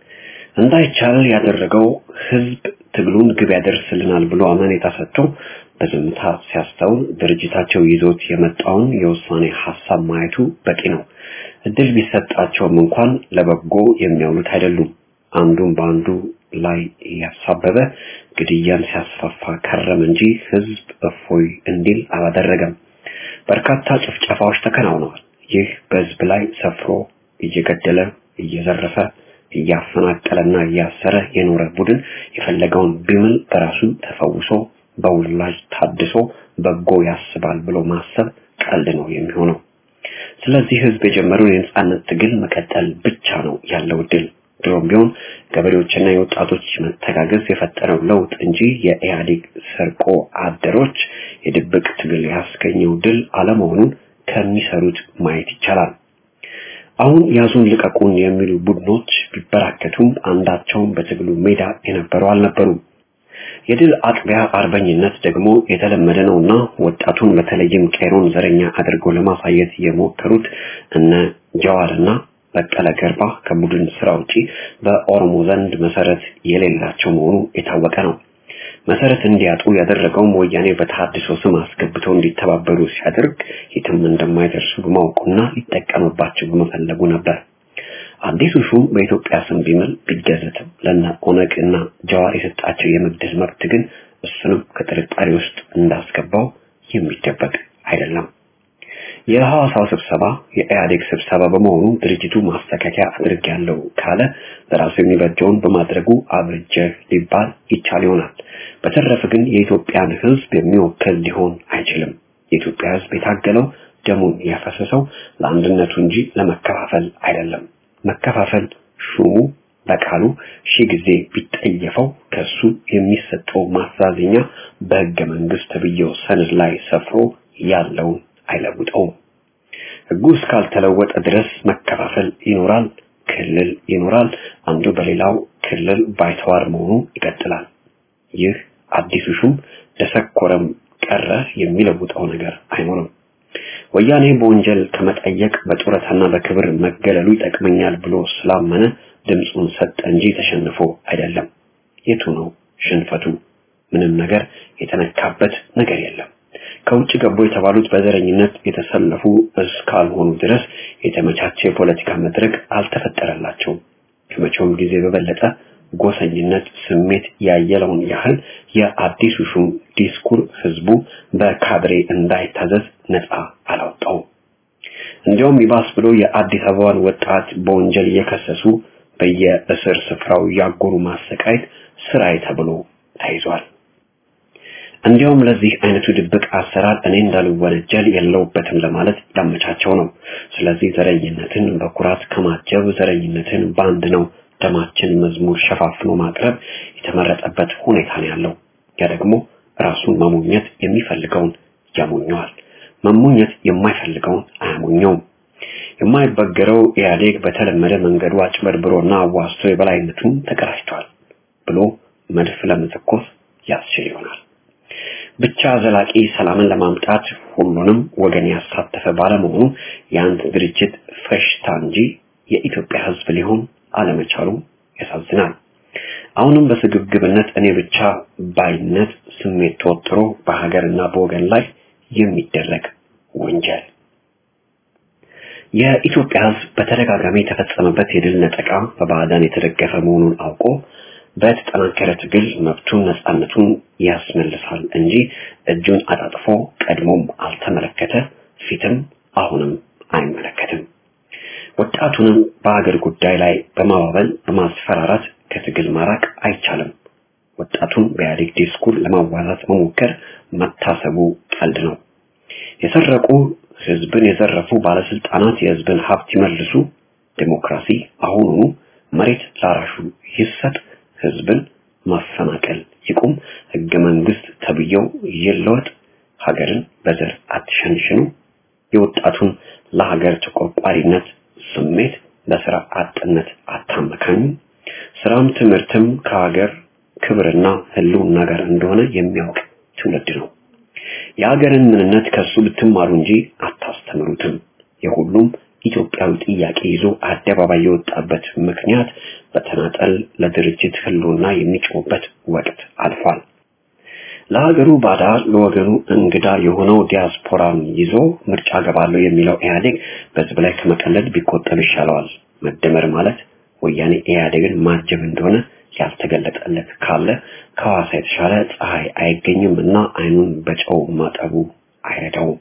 [SPEAKER 3] እንዳይቻል ያደረገው ህዝብ ትግሉን ግብ ያደርስልናል ብሎ አመኔታ ሰጥቶ በዝምታ ሲያስተውል ድርጅታቸው ይዞት የመጣውን የውሳኔ ሀሳብ ማየቱ በቂ ነው። እድል ቢሰጣቸውም እንኳን ለበጎ የሚያውሉት አይደሉም። አንዱን በአንዱ ላይ እያሳበበ ግድያን ሲያስፋፋ ከረም እንጂ ህዝብ እፎይ እንዲል አላደረገም። በርካታ ጭፍጨፋዎች ተከናውነዋል። ይህ በህዝብ ላይ ሰፍሮ እየገደለ እየዘረፈ እያፈናቀለና እያሰረ የኖረ ቡድን የፈለገውን ቢምል በራሱ ተፈውሶ በውላጅ ታድሶ በጎ ያስባል ብሎ ማሰብ ቀልድ ነው የሚሆነው። ስለዚህ ህዝብ የጀመረውን የነጻነት ትግል መቀጠል ብቻ ነው ያለው ድል። ድሮም ቢሆን ገበሬዎችና የወጣቶች መተጋገዝ የፈጠረው ለውጥ እንጂ የኢህአዴግ ሰርቆ አደሮች የድብቅ ትግል ያስገኘው ድል አለመሆኑን ከሚሰሩት ማየት ይቻላል። አሁን ያዙን ልቀቁን የሚሉ ቡድኖች ቢበራከቱም አንዳቸውም በትግሉ ሜዳ የነበሩ አልነበሩም። የድል አጥቢያ አርበኝነት ደግሞ የተለመደ ነውና ወጣቱን በተለይም ቄሮን ዘረኛ አድርገው ለማሳየት የሞከሩት እነ ጀዋርና በቀለ ገርባ ከቡድን ስራ ውጪ በኦሮሞ ዘንድ መሰረት የሌላቸው መሆኑ የታወቀ ነው። መሰረት እንዲያጡ ያደረገውም ወያኔ በተሐድሶ ስም አስገብተው እንዲተባበሩ ሲያደርግ የትም እንደማይደርሱ በማወቁና ሊጠቀምባቸው በመፈለጉ ነበር። አዲሱ ሹም በኢትዮጵያ ስም ቢምል ቢገዘትም ለነ ኦነግ እና ጀዋር የሰጣቸው የመግደል መብት ግን እሱንም ከጥርጣሬ ውስጥ እንዳስገባው የሚደበቅ አይደለም። የሐዋሳው ስብሰባ የኢህአዴግ ስብሰባ በመሆኑ ድርጅቱ ማስተካከያ አድርጌያለሁ ካለ ለራሱ የሚበጀውን በማድረጉ አብርጀ ሊባል ይቻል ይሆናል። በተረፈ ግን የኢትዮጵያን ሕዝብ የሚወክል ሊሆን አይችልም። የኢትዮጵያ ሕዝብ የታገለው ደሙን ያፈሰሰው ለአንድነቱ እንጂ ለመከፋፈል አይደለም። መከፋፈል ሹሙ በቃሉ ሺህ ጊዜ ቢጠየፈው ከሱ የሚሰጠው ማሳዘኛ በሕገ መንግስት ተብዬው ሰነድ ላይ ሰፍሮ ያለውን አይለውጠውም። ሕጉ እስካልተለወጠ ድረስ መከፋፈል ይኖራል፣ ክልል ይኖራል። አንዱ በሌላው ክልል ባይተዋር መሆኑ ይቀጥላል። ይህ አዲሱ ሹም ደሰኮረም ቀረ የሚለውጠው ነገር አይኖርም። ወያኔ በወንጀል ከመጠየቅ በጡረታና በክብር መገለሉ ይጠቅመኛል ብሎ ስላመነ ድምፁን ሰጠ እንጂ ተሸንፎ አይደለም። የቱ ነው ሽንፈቱ? ምንም ነገር የተነካበት ነገር የለም። ከውጭ ገቡ የተባሉት በዘረኝነት የተሰለፉ እስካልሆኑ ድረስ የተመቻቸ የፖለቲካ መድረክ አልተፈጠረላቸውም። ከመቼውም ጊዜ በበለጠ ጎሰኝነት ስሜት ያየለውን ያህል የአዲሱ ሹም ዲስኩር ህዝቡ በካድሬ እንዳይታዘዝ ነፃ አላወጣውም። እንዲያውም ይባስ ብሎ የአዲስ አበባን ወጣት በወንጀል እየከሰሱ በየእስር ስፍራው ያጎሩ ማሰቃየት ስራዬ ተብሎ ተይዟል። እንዲያውም ለዚህ አይነቱ ድብቅ አሰራር እኔ እንዳልወነጀል የለውበትም ለማለት ያመቻቸው ነው። ስለዚህ ዘረኝነትን በኩራት ከማጀብ ዘረኝነትን በአንድ ነው ደማችን መዝሙር ሸፋፍኖ ማቅረብ የተመረጠበት ሁኔታ ነው ያለው። ያ ደግሞ ራሱን መሞኘት የሚፈልገውን ያሞኘዋል፣ መሞኘት የማይፈልገውን አያሞኘውም። የማይበገረው ኢህአዴግ በተለመደ መንገዱ አጭበርብሮና አዋስቶ የበላይነቱን ተቀዳጅቷል ብሎ መድፍ ለመተኮስ ያስችል ይሆናል። ብቻ ዘላቂ ሰላምን ለማምጣት ሁሉንም ወገን ያሳተፈ ባለመሆኑ የአንድ ድርጅት ፈሽታ እንጂ የኢትዮጵያ ሕዝብ ሊሆን አለመቻሉ ያሳዝናል። አሁንም በስግብግብነት እኔ ብቻ ባይነት ስሜት ተወጥሮ በሀገርና በወገን ላይ የሚደረግ ወንጀል የኢትዮጵያ ሕዝብ በተደጋጋሚ የተፈጸመበት የድል ነጠቃ በባዕዳን የተደገፈ መሆኑን አውቆ በተጠናከረ ትግል መብቱን ነፃነቱን ያስመልሳል እንጂ እጁን አጣጥፎ ቀድሞም አልተመለከተ፣ ፊትም አሁንም አይመለከትም። ወጣቱንም በሀገር ጉዳይ ላይ በማባበል በማስፈራራት ከትግል ማራቅ አይቻልም። ወጣቱን በኢህአዴግ ዲስኩር ለማዋዛት መሞከር መታሰቡ ቀልድ ነው። የሰረቁ ህዝብን የዘረፉ ባለስልጣናት የህዝብን ሀብት ይመልሱ፣ ዴሞክራሲ አሁኑኑ መሬት ላራሹ ይሰጥ፣ ህዝብን ማፈናቀል ይቁም፣ ህገ መንግስት ተብዬው ይለወጥ፣ ሀገርን በዘር አትሸንሽኑ፣ የወጣቱን ለሀገር ተቆርቋሪነት ስሜት በስራ አጥነት አታመካኙ፣ ስራም ትምህርትም ከሀገር ክብርና ህልውና ጋር እንደሆነ የሚያውቅ ትውልድ ነው። የሀገርን ምንነት ከሱ ብትማሩ እንጂ አታስተምሩትም። የሁሉም ኢትዮጵያዊ ጥያቄ ይዞ አደባባይ የወጣበት ምክንያት በተናጠል ለድርጅት ህልውና የሚጮህበት ወቅት አልፏል። ለሀገሩ ባዳ ለወገኑ እንግዳ የሆነው ዲያስፖራን ይዞ ምርጫ ገባለሁ የሚለው ኢህአዴግ በህዝብ ላይ ከመቀለድ ቢቆጠብ ይሻለዋል። መደመር ማለት ወያኔ ኢህአዴግን ማጀብ እንደሆነ ያልተገለጠለት ካለ ከሐዋሳ የተሻለ ፀሐይ አይገኝም እና አይኑን በጨው ማጠቡ አይረዳውም።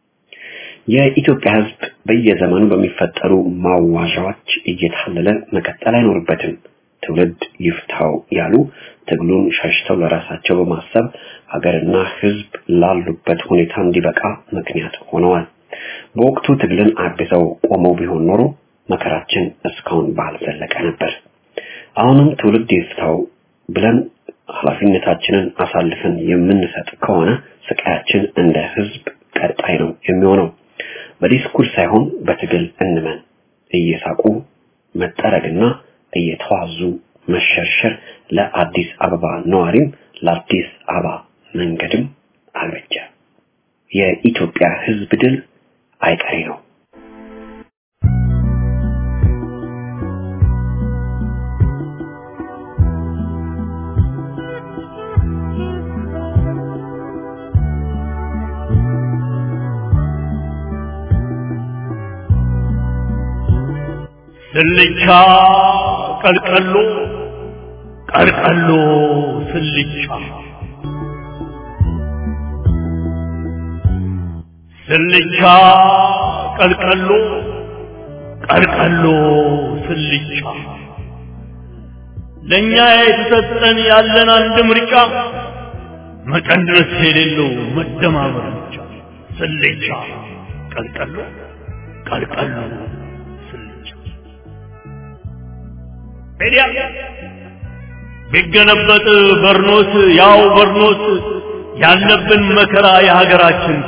[SPEAKER 3] የኢትዮጵያ ህዝብ በየዘመኑ በሚፈጠሩ ማዋዣዎች እየታለለ መቀጠል አይኖርበትም። ትውልድ ይፍታው ያሉ ትግሉን ሸሽተው ለራሳቸው በማሰብ ሀገርና ህዝብ ላሉበት ሁኔታ እንዲበቃ ምክንያት ሆነዋል። በወቅቱ ትግልን አግዘው ቆመው ቢሆን ኖሮ መከራችን እስካሁን ባልዘለቀ ነበር። አሁንም ትውልድ ይፍታው ብለን ኃላፊነታችንን አሳልፈን የምንሰጥ ከሆነ ስቃያችን እንደ ህዝብ ቀጣይ ነው የሚሆነው። በዲስኩር ሳይሆን በትግል እንመን። እየሳቁ መጠረግና እየተዋዙ መሸርሸር ለአዲስ አበባ ነዋሪም ለአዲስ አበባ መንገድም አልበጀ። የኢትዮጵያ ህዝብ ድል አይቀሬ ነው።
[SPEAKER 6] ስልቻ ቀልቀሎ ቀልቀሎ ስልቻ ስልቻ ቀልቀሎ ቀልቀሎ ስልቻ ለእኛ የተሰጠን ያለን አንድ ምርጫ መቀነስ የሌለው መደማመር ብቻ ስልቻ ቀልቀሎ ቀልቀሎ ስልቻ ሜዲያ ቢገለበጥ በርኖስ ያው በርኖስ ያለብን መከራ የሀገራችን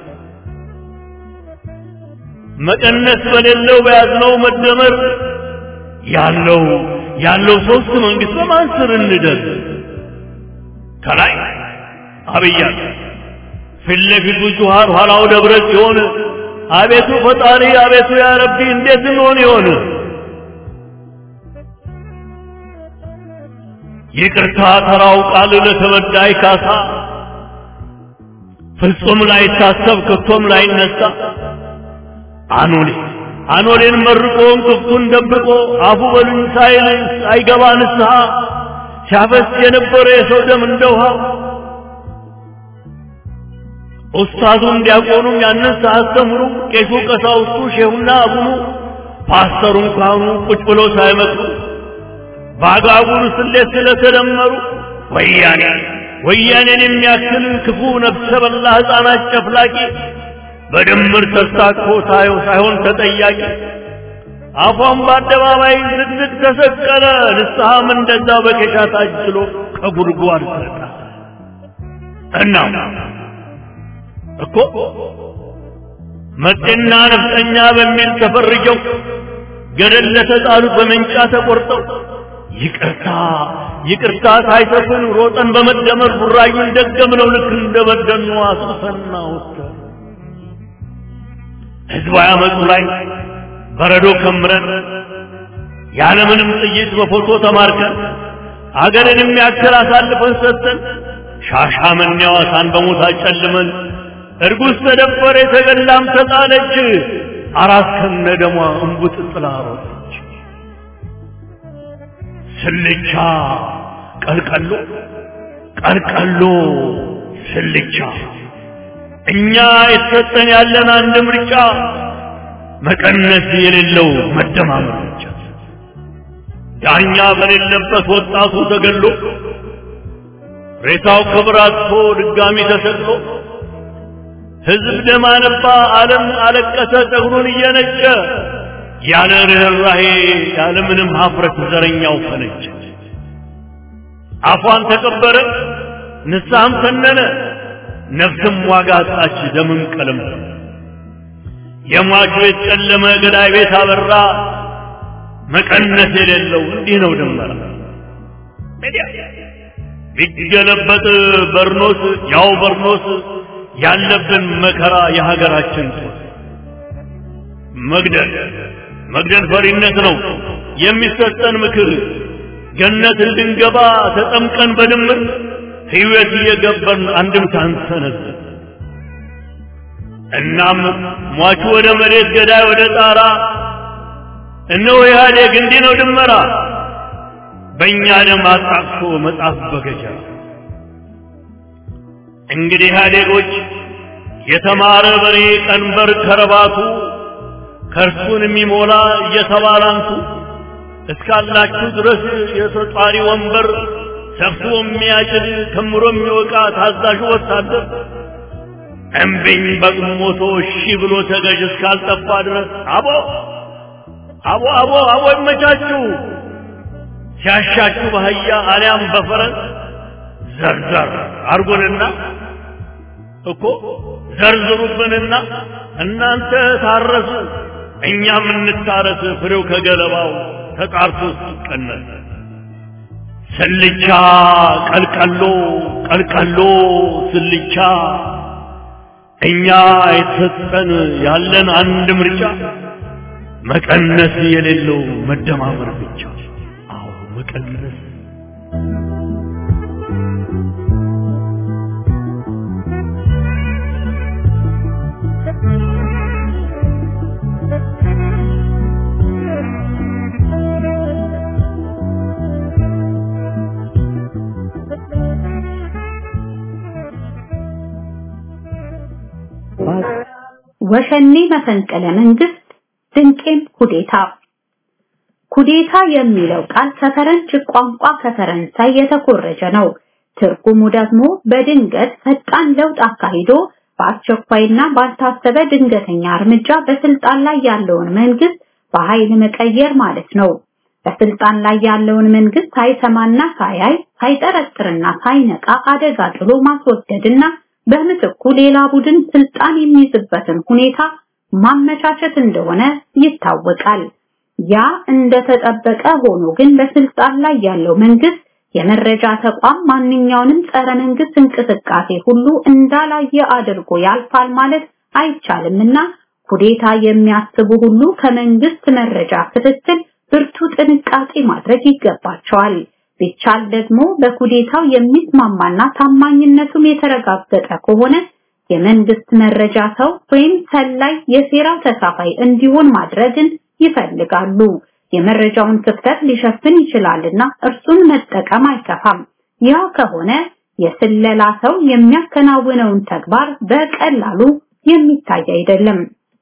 [SPEAKER 6] መቀነስ በሌለው በያዝነው መደመር ያለው ያለው ሶስት መንግስት በማን ስር እንደር ከላይ አብይ አለ ፊት ለፊቱ ጁሃር ኋላው ደብረ ሲሆን አቤቱ ፈጣሪ አቤቱ ያ ረቢ እንዴት እንሆን ይሆን ይቅርታ ተራው ቃል ለተበዳይ ካሳ ፍጹም ላይታሰብ ከቶም ላይነሳ አኖሌ አኖሌን መርቆ እንቅፍቱን ደብቆ አፉ በሉኝ ሳይል ሳይገባ ንስሐ ሲያፈስ የነበረ የሰው ደም እንደ ውሃ ኡስታዙም ዲያቆኑም ያንን ሳያስተምሩ ቄሱ ቀሳውስቱ ሼሁና አቡኑ ፓስተሩን ካህኑ ቁጭ ብሎ ሳይመክሩ በአጋጉል ስሌት ስለተደመሩ ወያኔ ወያኔን የሚያክል ክፉ ነፍሰ በላ ሕፃናት ጨፍላቂ በድምር ተስታኮ ታየው ሳይሆን ተጠያቂ አፏን በአደባባይ ዝግዝግ ተሰቀለ ንስሐም እንደዛ በኬሻ ታጅሎ ከጉድጓድ ሰጣ እና እኮ መጤና ነፍጠኛ በሚል ተፈርጀው ገደል ለተጣሉት በመንጫ ተቆርጠው ይቅርታ ይቅርታ ሳይሰፍን ሮጠን በመደመር ቡራዩን ደገምነው ልክ እንደበደኑ አስፈና ወጥተን ህዝባዊ አመፁ ላይ በረዶ ከምረን ያለምንም ጥይት በፎቶ ተማርከን አገርን የሚያክል አሳልፈን ሰጥተን ሻሻመኔ ሐዋሳን በሞት አጨልመን እርጉዝ ተደፈረ የተገላም ተጣለች አራት ከነ ደሟ እንቡጥ ጥላ ሮጠች ስልቻ ቀልቀሎ ቀልቀሎ ስልቻ እኛ የተሰጠን ያለን አንድ ምርጫ መቀነስ የሌለው መደማመር ብቻ ዳኛ በሌለበት ወጣቱ ተገሎ ሬሳው ክብር አጥቶ ድጋሚ ተሰቅሎ ህዝብ ደም አነባ ዓለም አለቀሰ ጸጉሩን እየነጨ ያለ ርኅራሄ ያለ ምንም ሀፍረት ዘረኛው ፈነጨ አፏን ተቀበረ ንስሐም ተነነ ነፍስም ዋጋ አጣች ደምም ቀለም የሟች ቤት ጨለመ ገዳይ ቤት አበራ መቀነስ የሌለው እንዲህ ነው ድመራ ቢገለበጥ በርኖስ ያው በርኖስ ያለብን መከራ የሀገራችን ጦስ መግደል መግደል ፈሪነት ነው የሚሰጠን ምክር ገነት እንድንገባ ተጠምቀን በድምር ሕይወት እየገበርን አንድም ሳንሰነዝ እናም ሟቹ ወደ መሬት ገዳይ ወደ ጣራ እነሆ ኢህአዴግ እንዲህ ነው ድመራ በእኛ ደም አጣቅሶ መጻፍ በገጀራ እንግዲህ ኢህአዴጎች የተማረ በሬ ቀንበር ከረባቱ ከእርሱን የሚሞላ እየተባላንቱ እስካላችሁ ድረስ የተጧሪ ወንበር ሰፍቶ የሚያጭድ ከምሮ የሚወቃ ታዛዡ ወታደር እምቢኝ በቅሞቶ እሺ ብሎ ተገዥ እስካልጠፋ ድረስ አቦ አቦ አቦ አቦ ይመቻችሁ ሲያሻችሁ በአህያ አሊያም በፈረስ ዘርዘር አርጎንና እኮ ዘርዝሩብንና እናንተ ታረሱ እኛም እንታረስ ፍሬው ከገለባው ተጣርቶ ሲቀነስ ስልቻ ቀልቀሎ ቀልቀሎ ስልቻ እኛ የተሰጠን ያለን አንድ ምርጫ መቀነስ የሌለው መደማመር ብቻ አዎ መቀነስ
[SPEAKER 7] ወሸኔ መፈንቅለ መንግስት ድንቄም ኩዴታ ኩዴታ የሚለው ቃል ከፈረንጅ ቋንቋ ከፈረንሳይ የተኮረጀ ነው። ትርጉሙ ደግሞ በድንገት ፈጣን ለውጥ አካሂዶ በአስቸኳይና ባልታሰበ ድንገተኛ እርምጃ በስልጣን ላይ ያለውን መንግስት በኃይል መቀየር ማለት ነው። በስልጣን ላይ ያለውን መንግስት ሳይሰማና ሳያይ ሳይጠረጥርና ሳይነቃ አደጋ ጥሎ ማስወገድና በምትኩ ሌላ ቡድን ስልጣን የሚይዝበትን ሁኔታ ማመቻቸት እንደሆነ ይታወቃል። ያ እንደተጠበቀ ሆኖ ግን በስልጣን ላይ ያለው መንግስት የመረጃ ተቋም ማንኛውንም ጸረ መንግስት እንቅስቃሴ ሁሉ እንዳላየ አድርጎ ያልፋል ማለት አይቻልምና ኩዴታ የሚያስቡ ሁሉ ከመንግስት መረጃ ክትትል ብርቱ ጥንቃቄ ማድረግ ይገባቸዋል። ቢቻል ደግሞ በኩዴታው የሚስማማና ታማኝነቱም የተረጋገጠ ከሆነ የመንግስት መረጃ ሰው ወይም ሰላይ የሴራው ተሳፋይ እንዲሆን ማድረግን ይፈልጋሉ። የመረጃውን ክፍተት ሊሸፍን ይችላልና እርሱን መጠቀም አይከፋም። ያ ከሆነ የስለላ ሰው የሚያከናውነውን ተግባር በቀላሉ የሚታይ አይደለም።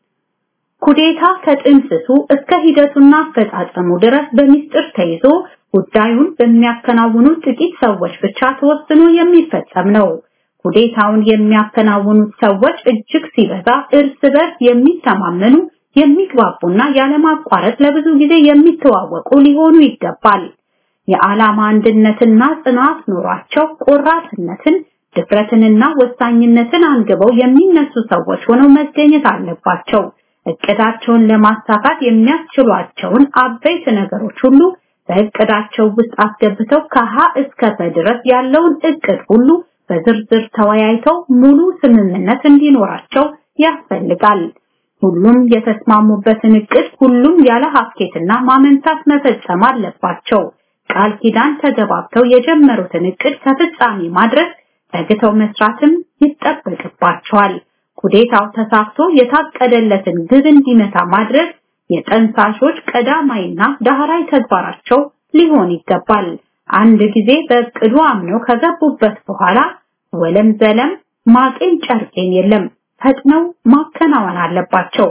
[SPEAKER 7] ኩዴታ ከጥንስሱ እስከ ሂደቱና አፈጻጸሙ ድረስ በሚስጥር ተይዞ ጉዳዩን በሚያከናውኑ ጥቂት ሰዎች ብቻ ተወስኖ የሚፈጸም ነው። ኩዴታውን የሚያከናውኑት ሰዎች እጅግ ሲበዛ እርስ በርስ የሚተማመኑ የሚግባቡና ያለማቋረጥ ለብዙ ጊዜ የሚተዋወቁ ሊሆኑ ይገባል። የዓላማ አንድነትና ጽናት ኖሯቸው ቆራጥነትን፣ ድፍረትንና ወሳኝነትን አንግበው የሚነሱ ሰዎች ሆነው መገኘት አለባቸው። እቅዳቸውን ለማሳካት የሚያስችሏቸውን አበይት ነገሮች ሁሉ በእቅዳቸው ውስጥ አስገብተው ከሀ እስከ ፐ ድረስ ያለውን እቅድ ሁሉ በዝርዝር ተወያይተው ሙሉ ስምምነት እንዲኖራቸው ያስፈልጋል። ሁሉም የተስማሙበትን እቅድ ሁሉም ያለ ሀኬትና ማመንታት መፈጸም አለባቸው። ቃል ኪዳን ተገባብተው የጀመሩትን እቅድ ከፍጻሜ ማድረስ ተግተው መስራትም ይጠበቅባቸዋል። ኩዴታው ተሳክቶ የታቀደለትን ግብ እንዲመታ ማድረግ የጠንሳሾች ቀዳማይና ዳህራይ ተግባራቸው ሊሆን ይገባል። አንድ ጊዜ በእቅዱ አምነው ከገቡበት በኋላ ወለም ዘለም ማቄን ጨርቄን የለም ፈጥነው ማከናወን አለባቸው።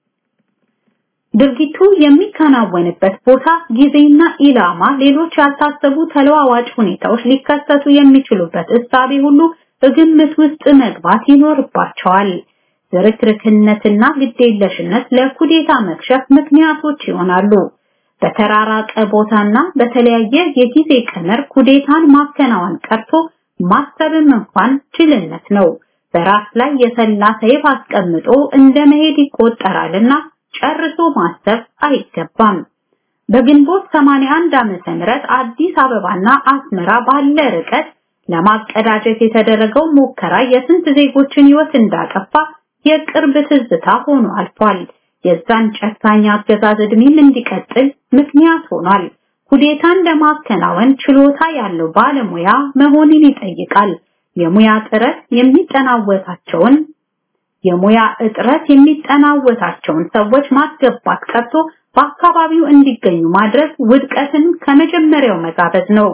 [SPEAKER 7] ድርጊቱ የሚከናወንበት ቦታ፣ ጊዜና ኢላማ፣ ሌሎች ያልታሰቡ ተለዋዋጭ ሁኔታዎች ሊከሰቱ የሚችሉበት እሳቤ ሁሉ በግምት ውስጥ መግባት ይኖርባቸዋል። ዝርክርክነትና ግዴለሽነት ለኩዴታ መክሸፍ ምክንያቶች ይሆናሉ። በተራራቀ ቦታና በተለያየ የጊዜ ቀመር ኩዴታን ማከናወን ቀርቶ ማሰብም እንኳን ጅልነት ነው። በራስ ላይ የሰላ ሰይፍ አስቀምጦ እንደ መሄድ ይቆጠራልና ጨርሶ ማሰብ አይገባም። በግንቦት 81 ዓመተ ምህረት አዲስ አበባና አስመራ ባለ ርቀት ለማቀዳጀት የተደረገው ሙከራ የስንት ዜጎችን ሕይወት እንዳጠፋ የቅርብ ትዝታ ሆኖ አልፏል። የዛን ጨካኝ አገዛዝ ዕድሜም እንዲቀጥል ምክንያት ሆኗል። ኩዴታን ለማከናወን ችሎታ ያለው ባለሙያ መሆንን ይጠይቃል። የሙያ ጥረት የሚጠናወታቸውን የሙያ እጥረት የሚጠናወታቸውን ሰዎች ማስገባት ቀርቶ በአካባቢው እንዲገኙ ማድረግ ውድቀትን ከመጀመሪያው መጋበዝ ነው።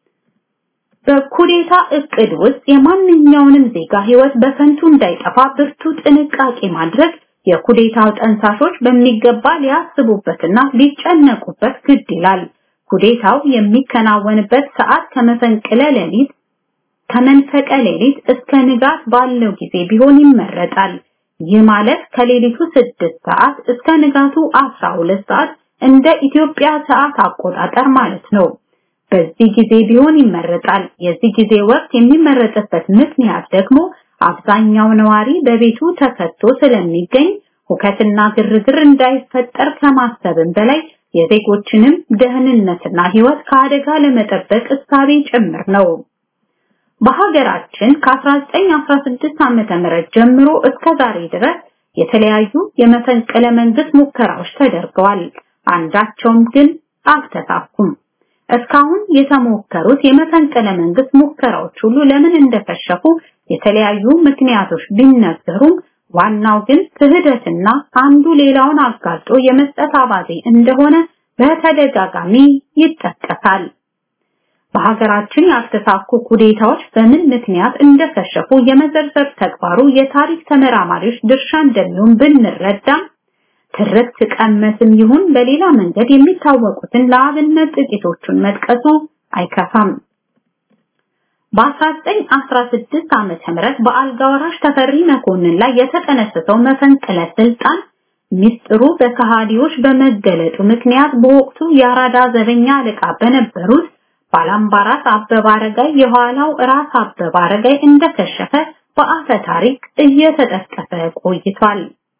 [SPEAKER 7] በኩዴታ እቅድ ውስጥ የማንኛውንም ዜጋ ህይወት በከንቱ እንዳይጠፋ ብርቱ ጥንቃቄ ማድረግ የኩዴታው ጠንሳሾች በሚገባ ሊያስቡበትና ሊጨነቁበት ግድ ይላል። ኩዴታው የሚከናወንበት ሰዓት ከመፈንቅለ ሌሊት ከመንፈቀ ሌሊት እስከ ንጋት ባለው ጊዜ ቢሆን ይመረጣል። ይህ ማለት ከሌሊቱ 6 ሰዓት እስከ ንጋቱ 12 ሰዓት እንደ ኢትዮጵያ ሰዓት አቆጣጠር ማለት ነው። በዚህ ጊዜ ቢሆን ይመረጣል። የዚህ ጊዜ ወቅት የሚመረጥበት ምክንያት ደግሞ አብዛኛው ነዋሪ በቤቱ ተከቶ ስለሚገኝ ሁከትና ግርግር እንዳይፈጠር ከማሰብም በላይ የዜጎችንም ደህንነትና ህይወት ከአደጋ ለመጠበቅ እሳቤ ጭምር ነው። በሀገራችን ከ1916 ዓመተ ምህረት ጀምሮ እስከ ዛሬ ድረስ የተለያዩ የመፈንቅለ መንግስት ሙከራዎች ተደርገዋል። አንዳቸውም ግን አልተሳኩም። እስካሁን የተሞከሩት የመፈንቅለ መንግስት ሙከራዎች ሁሉ ለምን እንደከሸፉ የተለያዩ ምክንያቶች ቢነገሩም ዋናው ግን ክህደትና አንዱ ሌላውን አጋልጦ የመስጠት አባዜ እንደሆነ በተደጋጋሚ ይጠቀሳል። በሀገራችን ያልተሳኩ ኩዴታዎች በምን ምክንያት እንደከሸፉ የመዘርዘር ተግባሩ የታሪክ ተመራማሪዎች ድርሻ እንደሚሆን ብንረዳም ትርክት ቀመስም ይሁን በሌላ መንገድ የሚታወቁትን ለአብነት ጥቂቶቹን መጥቀሱ አይከፋም። በ1916 ዓመተ ምህረት በአልጋ ወራሽ ተፈሪ መኮንን ላይ የተጠነሰሰው መፈንቅለ ስልጣን ሚስጥሩ በከሃዲዎች በመገለጡ ምክንያት በወቅቱ የአራዳ ዘበኛ አለቃ በነበሩት ባላምባራስ አበበ አረጋይ የኋላው ራስ አበበ አረጋይ እንደከሸፈ በአፈ ታሪክ እየተጠቀሰ ቆይቷል።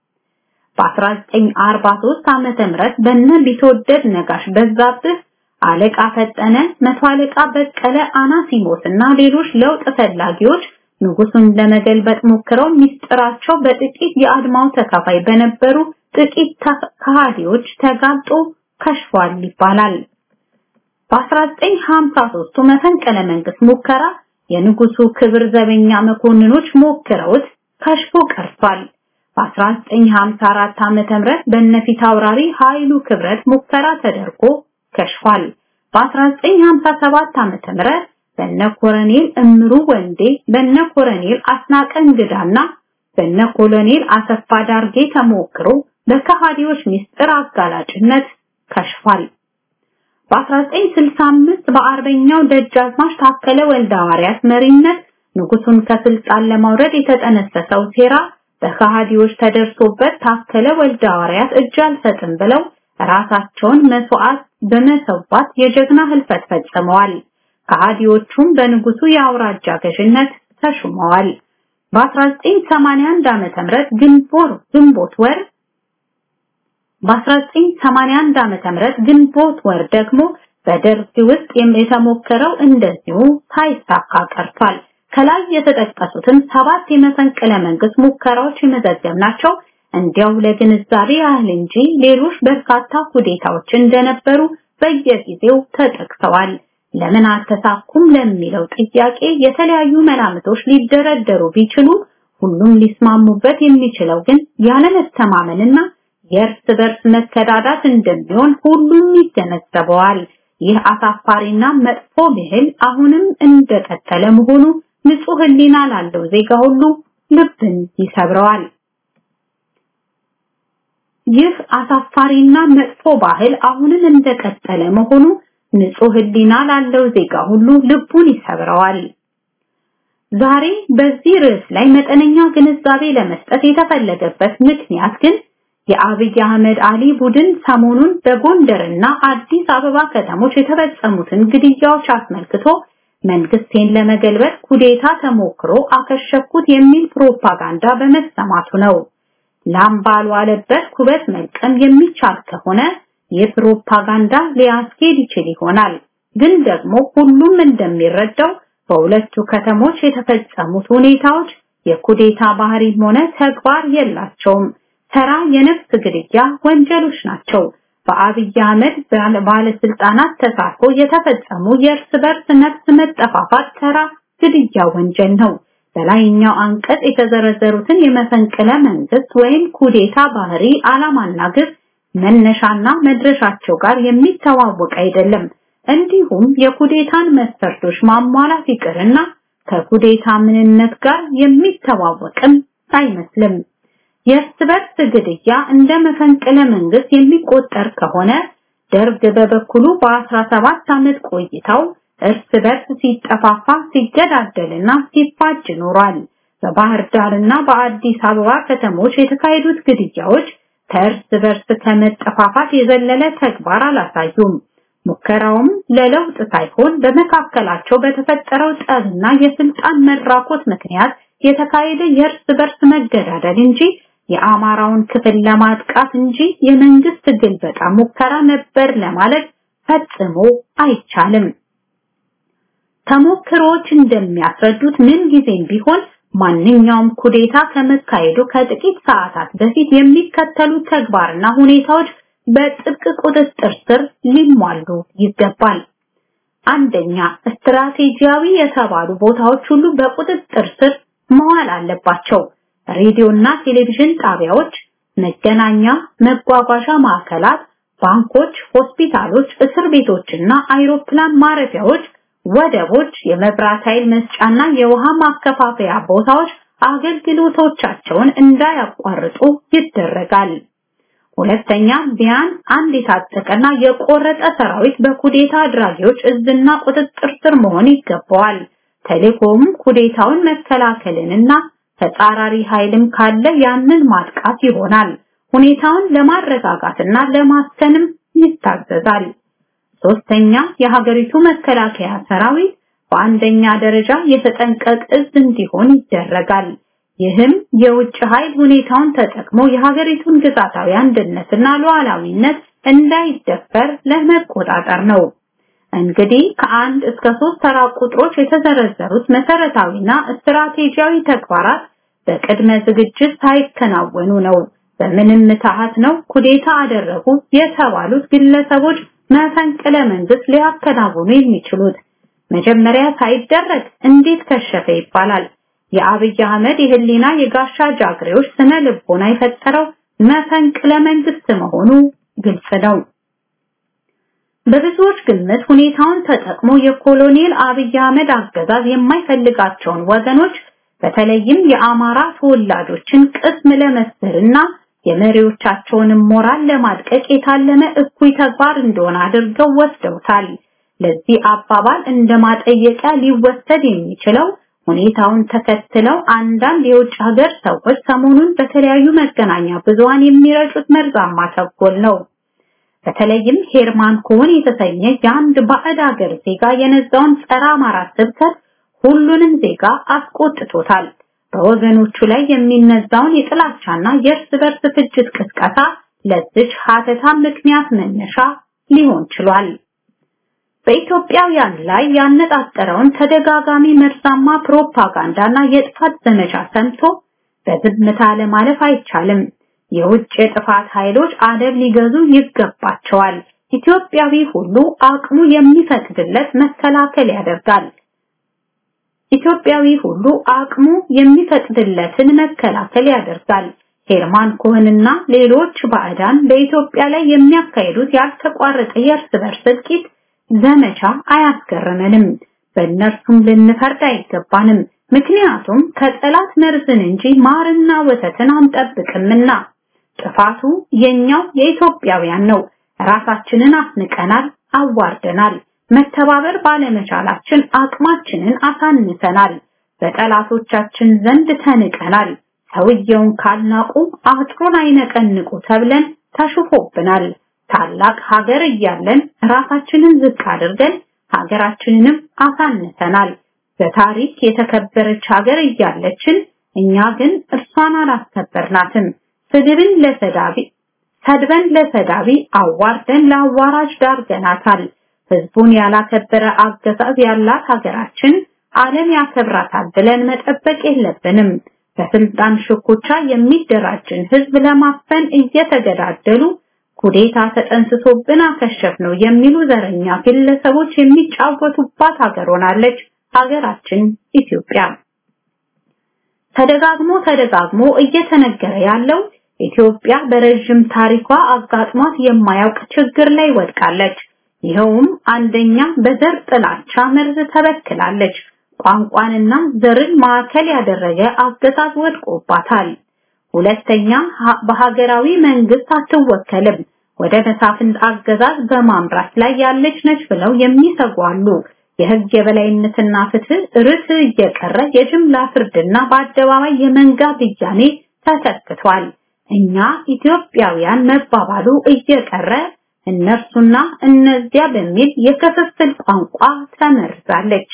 [SPEAKER 7] በ1943 ዓመተ ምህረት በነ ቢትወደድ ነጋሽ በዛብህ አለቃ ፈጠነ፣ መቶ አለቃ በቀለ አናሲሞስ እና ሌሎች ለውጥ ፈላጊዎች ንጉሱን ለመገልበጥ ሞክረው ሚስጥራቸው በጥቂት የአድማው ተካፋይ በነበሩ ጥቂት ከሃዲዎች ተጋልጦ ከሽፏል ይባላል። በ1953 መፈንቅለ መንግስት ሙከራ የንጉሱ ክብር ዘበኛ መኮንኖች ሞክረውት ከሽፎ ቀርቷል። በ1954 ዓመተ ምህረት በነፊት አውራሪ ኃይሉ ክብረት ሙከራ ተደርጎ ከሽፏል። በ1957 ዓመተ ምህረት በነ ኮሎኔል እምሩ ወንዴ፣ በነ ኮሎኔል አስናቀ እንግዳና በነ ኮሎኔል አሰፋ ዳርጌ ተሞክሮ በከሃዲዎች ሚስጥር አጋላጭነት ከሽፏል። በ1965 በአርበኛው ደጃዝማች ታከለ ወልደ ሐዋርያት መሪነት ንጉሱን ከስልጣን ለማውረድ የተጠነሰሰው ሴራ በከሃዲዎች ተደርሶበት ታከለ ወልደ ሐዋርያት እጅ አልሰጥም ብለው ራሳቸውን መስዋዕት በመሰዋት የጀግና ህልፈት ፈጽመዋል። ከሃዲዎቹም በንጉሱ የአውራጃ ገዥነት ተሹመዋል። በ1981 ዓመተ ምህረት ግንቦት ግንቦት ወር በ1981 ዓመተ ምህረት ግንቦት ወር ደግሞ በደርግ ውስጥ የተሞከረው እንደዚሁ ሳይሳካ ቀርቷል። ከላይ የተጠቀሱትን ሰባት የመፈንቅለ መንግስት ሙከራዎች የመዘገብናቸው እንዲያው ለግንዛቤ ያህል እንጂ ሌሎች በርካታ ኩዴታዎች እንደነበሩ በየጊዜው ተጠቅሰዋል። ለምን አልተሳኩም ለሚለው ጥያቄ የተለያዩ መላምቶች ሊደረደሩ ቢችሉ ሁሉም ሊስማሙበት የሚችለው ግን ያለመተማመንና የእርስ በርስ መከዳዳት እንደሚሆን ሁሉም ይገነዘበዋል። ይህ አሳፋሪና መጥፎ ብሂል አሁንም እንደቀጠለ መሆኑ ንጹህ ሕሊና ላለው ዜጋ ሁሉ ልብን ይሰብረዋል። ይህ አሳፋሪና መጥፎ ባህል አሁንም እንደቀጠለ መሆኑ ንጹህ ሕሊና ላለው ዜጋ ሁሉ ልቡን ይሰብረዋል። ዛሬ በዚህ ርዕስ ላይ መጠነኛ ግንዛቤ ለመስጠት የተፈለገበት ምክንያት ግን የአብይ አህመድ አሊ ቡድን ሰሞኑን በጎንደርና አዲስ አበባ ከተሞች የተፈጸሙትን ግድያዎች አስመልክቶ መንግስቴን ለመገልበጥ ኩዴታ ተሞክሮ አከሸፍኩት የሚል ፕሮፓጋንዳ በመሰማቱ ነው። ላም ባልዋለበት ኩበት መልቀም የሚቻል ከሆነ የፕሮፓጋንዳ ሊያስኬድ ይችል ይሆናል። ግን ደግሞ ሁሉም እንደሚረዳው በሁለቱ ከተሞች የተፈጸሙት ሁኔታዎች የኩዴታ ባህሪም ሆነ ተግባር የላቸውም። ተራ የነፍስ ግድያ ወንጀሎች ናቸው። በአብይ አህመድ ባለስልጣናት ተሳትፎ የተፈጸሙ የእርስ በርስ ነፍስ መጠፋፋት ተራ ግድያ ወንጀል ነው። በላይኛው አንቀጽ የተዘረዘሩትን የመፈንቅለ መንግስት ወይም ኩዴታ ባህሪ ዓላማና ግብ መነሻና መድረሻቸው ጋር የሚተዋወቅ አይደለም። እንዲሁም የኩዴታን መስፈርቶች ማሟላት ይቅርና ከኩዴታ ምንነት ጋር የሚተዋወቅም አይመስልም። የእርስ በርስ ግድያ እንደ መፈንቅለ መንግስት የሚቆጠር ከሆነ ደርግ በበኩሉ በ17 ዓመት ቆይታው እርስ በርስ ሲጠፋፋ ሲገዳደልና ሲፋጅ ኖሯል። በባህር ዳርና በአዲስ አበባ ከተሞች የተካሄዱት ግድያዎች ከእርስ በርስ ከመጠፋፋት የዘለለ ተግባር አላሳዩም። ሙከራውም ለለውጥ ሳይሆን በመካከላቸው በተፈጠረው ጠብና የስልጣን መራኮት ምክንያት የተካሄደ የእርስ በርስ መገዳደል እንጂ የአማራውን ክፍል ለማጥቃት እንጂ የመንግስት ግልበጣ ሙከራ ነበር ለማለት ፈጽሞ አይቻልም። ተሞክሮዎች እንደሚያስረዱት ምን ጊዜም ቢሆን ማንኛውም ኩዴታ ከመካሄዱ ከጥቂት ሰዓታት በፊት የሚከተሉ ተግባርና ሁኔታዎች በጥብቅ ቁጥጥር ስር ሊሟሉ ይገባል። አንደኛ፣ ስትራቴጂያዊ የተባሉ ቦታዎች ሁሉ በቁጥጥር ስር መዋል አለባቸው። ሬዲዮና ቴሌቪዥን ጣቢያዎች፣ መገናኛ፣ መጓጓዣ ማዕከላት፣ ባንኮች፣ ሆስፒታሎች፣ እስር ቤቶችና አይሮፕላን ማረፊያዎች፣ ወደቦች፣ የመብራት ኃይል መስጫና የውሃ ማከፋፈያ ቦታዎች አገልግሎቶቻቸውን እንዳያቋርጡ ይደረጋል። ሁለተኛ ቢያንስ አንድ የታጠቀና የቆረጠ ሰራዊት በኩዴታ አድራጊዎች እዝና ቁጥጥር ስር መሆን ይገባዋል። ተልእኮውም ኩዴታውን መከላከልንና ተጻራሪ ኃይልም ካለ ያንን ማጥቃት ይሆናል። ሁኔታውን ለማረጋጋትና ለማስከንም ይታዘዛል። ሶስተኛ የሀገሪቱ መከላከያ ሰራዊት በአንደኛ ደረጃ የተጠንቀቅ እዝ እንዲሆን ይደረጋል። ይህም የውጭ ኃይል ሁኔታውን ተጠቅሞ የሀገሪቱን ግዛታዊ አንድነትና ሉዓላዊነት እንዳይደፈር ለመቆጣጠር ነው። እንግዲህ ከአንድ እስከ ሶስት ተራ ቁጥሮች የተዘረዘሩት መሰረታዊና ስትራቴጂያዊ ተግባራት በቅድመ ዝግጅት ሳይከናወኑ ነው በምንም ምትሃት ነው ኩዴታ አደረጉ የተባሉት ግለሰቦች መፈንቅለ መንግስት ሊያከናውኑ የሚችሉት። መጀመሪያ ሳይደረግ እንዴት ከሸፈ ይባላል። የአብይ አህመድ የህሊና የጋሻ ጃግሬዎች ስነ ልቦና የፈጠረው መፈንቅለ መንግስት መሆኑ ግልጽ ነው። በብዙዎች ግምት ሁኔታውን ተጠቅሞ የኮሎኔል አብይ አህመድ አገዛዝ የማይፈልጋቸውን ወገኖች በተለይም የአማራ ተወላጆችን ቅስም ለመስበርና የመሪዎቻቸውንም ሞራል ለማድቀቅ የታለመ እኩይ ተግባር እንደሆነ አድርገው ወስደውታል። ለዚህ አባባል እንደ ማጠየቂያ ሊወሰድ የሚችለው ሁኔታውን ተከትለው አንዳንድ የውጭ ሀገር ሰዎች ሰሞኑን በተለያዩ መገናኛ ብዙሃን የሚረጩት መርዛማ ተንኮል ነው። በተለይም ሄርማን ኮን የተሰኘ የአንድ ባዕድ ሀገር ዜጋ የነዛውን ጸረ አማራ ስብከት ሁሉንም ዜጋ አስቆጥቶታል። በወገኖቹ ላይ የሚነዛውን የጥላቻና የእርስ በርስ ፍጅት ቅስቀሳ ለዚች ሀተታ ምክንያት መነሻ ሊሆን ችሏል። በኢትዮጵያውያን ላይ ያነጣጠረውን ተደጋጋሚ መርዛማ ፕሮፓጋንዳና የጥፋት ዘመቻ ሰምቶ በዝምታ ለማለፍ አይቻልም። የውጭ የጥፋት ኃይሎች አደብ ሊገዙ ይገባቸዋል። ኢትዮጵያዊ ሁሉ አቅሙ የሚፈቅድለት መከላከል ያደርጋል። ኢትዮጵያዊ ሁሉ አቅሙ የሚፈቅድለትን መከላከል ያደርጋል። ሄርማን ኮህንና ሌሎች ባዕዳን በኢትዮጵያ ላይ የሚያካሂዱት ያልተቋረጠ የእርስ በርስ እልቂት ዘመቻ አያስገርመንም። በእነርሱም ልንፈርድ አይገባንም። ምክንያቱም ከጠላት መርዝን እንጂ ማርና ወተትን አንጠብቅምና። ጥፋቱ የኛው የኢትዮጵያውያን ነው። ራሳችንን አስንቀናል፣ አዋርደናል። መተባበር ባለመቻላችን አቅማችንን አሳንሰናል። በጠላቶቻችን ዘንድ ተንቀናል። ሰውየውን ካልናቁ አጥሩን አይነቀንቁ ተብለን ተሽፎብናል። ታላቅ ሀገር እያለን ራሳችንን ዝቅ አድርገን ሀገራችንንም አሳንሰናል። በታሪክ የተከበረች ሀገር እያለችን እኛ ግን እርሷን አላስከበርናትም። ስድብን ለሰዳቢ ሰድበን ለሰዳቢ አዋርደን ለአዋራጅ ዳርገናታል። ህዝቡን ያላከበረ አገዛዝ ያላት ሀገራችን ዓለም ያከብራታል ብለን መጠበቅ የለብንም። በስልጣን ሽኩቻ የሚደራጅን ህዝብ ለማፈን እየተገዳደሉ ኩዴታ ተጠንስሶብን አከሸፍ ነው የሚሉ ዘረኛ ግለሰቦች የሚጫወቱባት ሀገር ሆናለች ሀገራችን ኢትዮጵያ። ተደጋግሞ ተደጋግሞ እየተነገረ ያለው ኢትዮጵያ በረዥም ታሪኳ አጋጥሟት የማያውቅ ችግር ላይ ወድቃለች። ይኸውም አንደኛ በዘር ጥላቻ መርዝ ተበክላለች። ቋንቋንና ዘርን ማዕከል ያደረገ አገዛዝ ወድቆባታል። ሁለተኛ በሀገራዊ መንግስት አትወከልም። ወደ መሳፍንት አገዛዝ በማምራት ላይ ያለች ነች ብለው የሚሰጉ አሉ። የህግ የበላይነትና ፍትህ ርት እየቀረ የጅምላ ፍርድና በአደባባይ የመንጋ ብያኔ ተተክቷል። እኛ ኢትዮጵያውያን መባባሉ እየቀረ እነርሱና እነዚያ በሚል የክፍፍል ቋንቋ ተመርዛለች።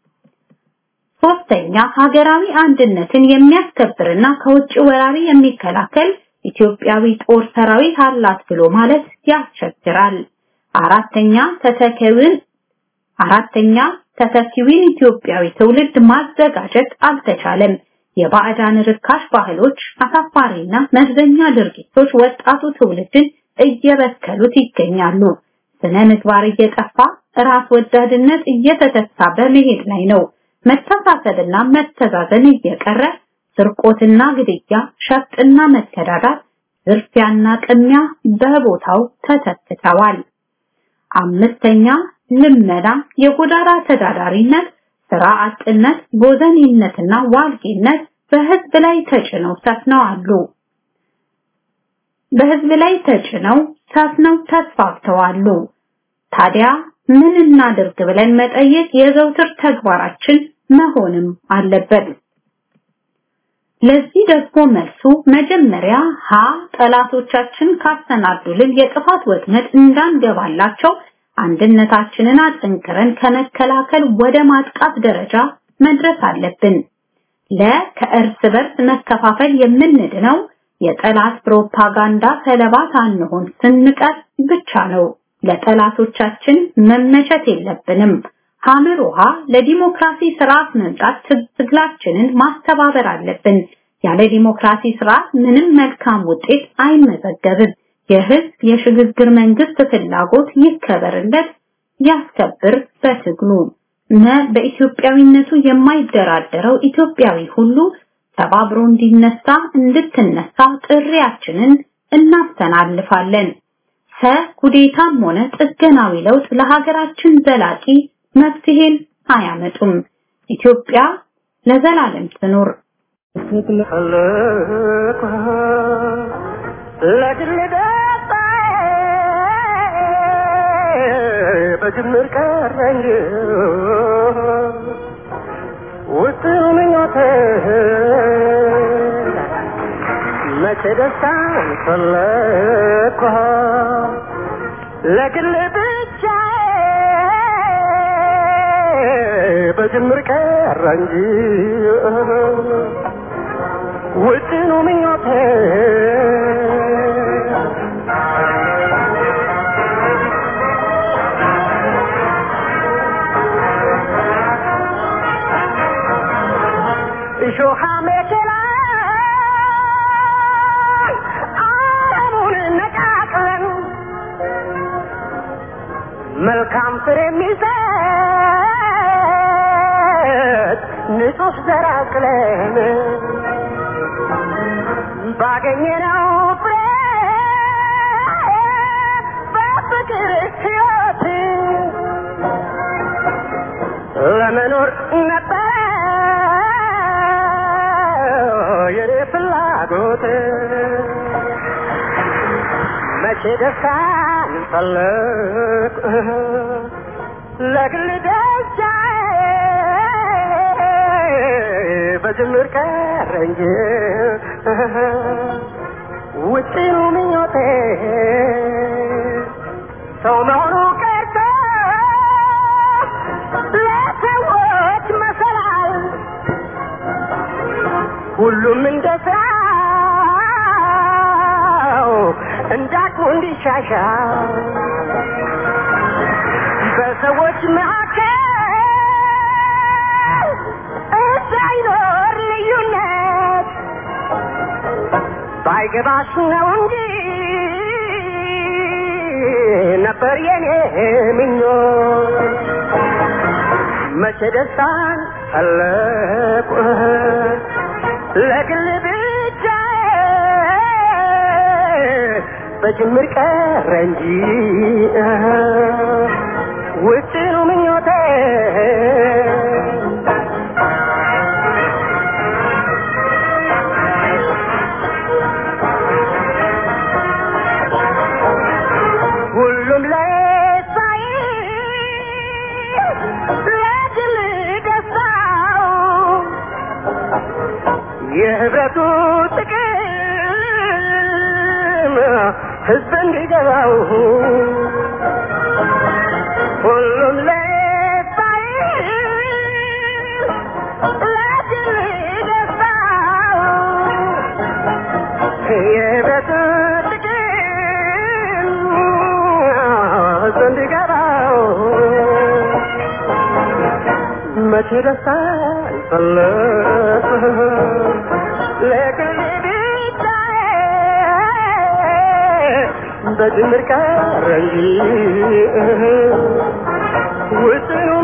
[SPEAKER 7] ሶስተኛ ሀገራዊ አንድነትን የሚያስከብርና ከውጭ ወራሪ የሚከላከል ኢትዮጵያዊ ጦር ሰራዊት አላት ብሎ ማለት ያስቸግራል። አራተኛ ተተኪውን አራተኛ ተተኪውን ኢትዮጵያዊ ትውልድ ማዘጋጀት አልተቻለም። የባዕዳን ርካሽ ባህሎች፣ አሳፋሪና መርዘኛ ድርጊቶች ወጣቱ ትውልድን እየበከሉት ይገኛሉ። ስነ ምግባር እየጠፋ ራስ ወዳድነት እየተተሳ በመሄድ ላይ ነው። መተሳሰብና መተዛዘን እየቀረ ስርቆትና ግድያ፣ ሸፍጥና መከዳዳት፣ ዝርፊያና ቅሚያ በቦታው ተተክተዋል። አምስተኛ ልመና፣ የጎዳና ተዳዳሪነት፣ ስራ አጥነት፣ ቦዘኔነትና ዋልጌነት በህዝብ ላይ ተጭነው ሰፍነው አሉ። በህዝብ ላይ ተጭነው ሰፍነው ተስፋፍተዋሉ። ታዲያ ምን እናድርግ ብለን መጠየቅ የዘውትር ተግባራችን መሆንም አለበት። ለዚህ ደግሞ መልሱ መጀመሪያ ሀ ጠላቶቻችን ካሰናዱልን የጥፋት ወጥመድ እንዳንገባላቸው አንድነታችንን አጠንክረን ከመከላከል ወደ ማጥቃት ደረጃ መድረስ አለብን። ለ ከእርስ በርስ መከፋፈል የምንድነው የጠላት ፕሮፓጋንዳ ሰለባ ሳንሆን ስንቀር ብቻ ነው። ለጠላቶቻችን መመቸት የለብንም። ሐመር ውሃ ለዲሞክራሲ ስርዓት መምጣት ትግላችንን ማስተባበር አለብን። ያለ ዲሞክራሲ ስርዓት ምንም መልካም ውጤት አይመዘገብም። የህዝብ የሽግግር መንግስት ፍላጎት ይከበርለት፣ ያስከብር በትግሉ መ በኢትዮጵያዊነቱ የማይደራደረው ኢትዮጵያዊ ሁሉ ተባብሮ እንዲነሳ እንድትነሳ ጥሪያችንን እናስተላልፋለን። ሰ ኩዴታም ሆነ ጥገናዊ ለውጥ ለሀገራችን ዘላቂ መፍትሄን አያመጡም። ኢትዮጵያ ለዘላለም ትኖር።
[SPEAKER 2] በጅምር ቀረ እንጂ ውስጥ ምኞቴ መቼ ደስታን ፈለግኩ ለግል ብቻ በጅምር ቀረ እንጂ ውጥኑ ምኞቴ እሾሃ መኪና አረሙን ነቃቅለን መልካም ፍሬ የሚሰጥ ንጹህ ዘር አቅለን ባገኘነው ፍሬ በፍቅር ሕይወት ለመኖር ነበረ የኔ ፍላጎት መቼ ደስታን ፈለግ ለግል ደስታ በጅምር ቀረ እንጂ ውጭኑ ምኞቴ ሰው መሆኑ ቀርቶ ለሰዎች መሰላል ሁሉም እንደ ስራው እንዳቅሙ እንዲሻሻል በሰዎች መካከል እንዳይኖር ልዩነት ባይገባሽ ነው እንጂ ነበር የኔ ምኞት መቼ ደስታን ፈለቁ ለግል ብቻ በጅምር ቀረ እንጂ ውጭኑ ምኞቴ ሁሉም ለሳይ ለግል ደስታው የህብረቱ ጥቅም ህዝብ እንዲገባው ሁሉም ለሳይ ለግል ደስታው የህብረቱ ጥቅም ህዝብ እንዲገባው መቼ ደስታ ይፈለግ ለግል ብቻ በጅምር ቀረ እንጂ ውጥኑ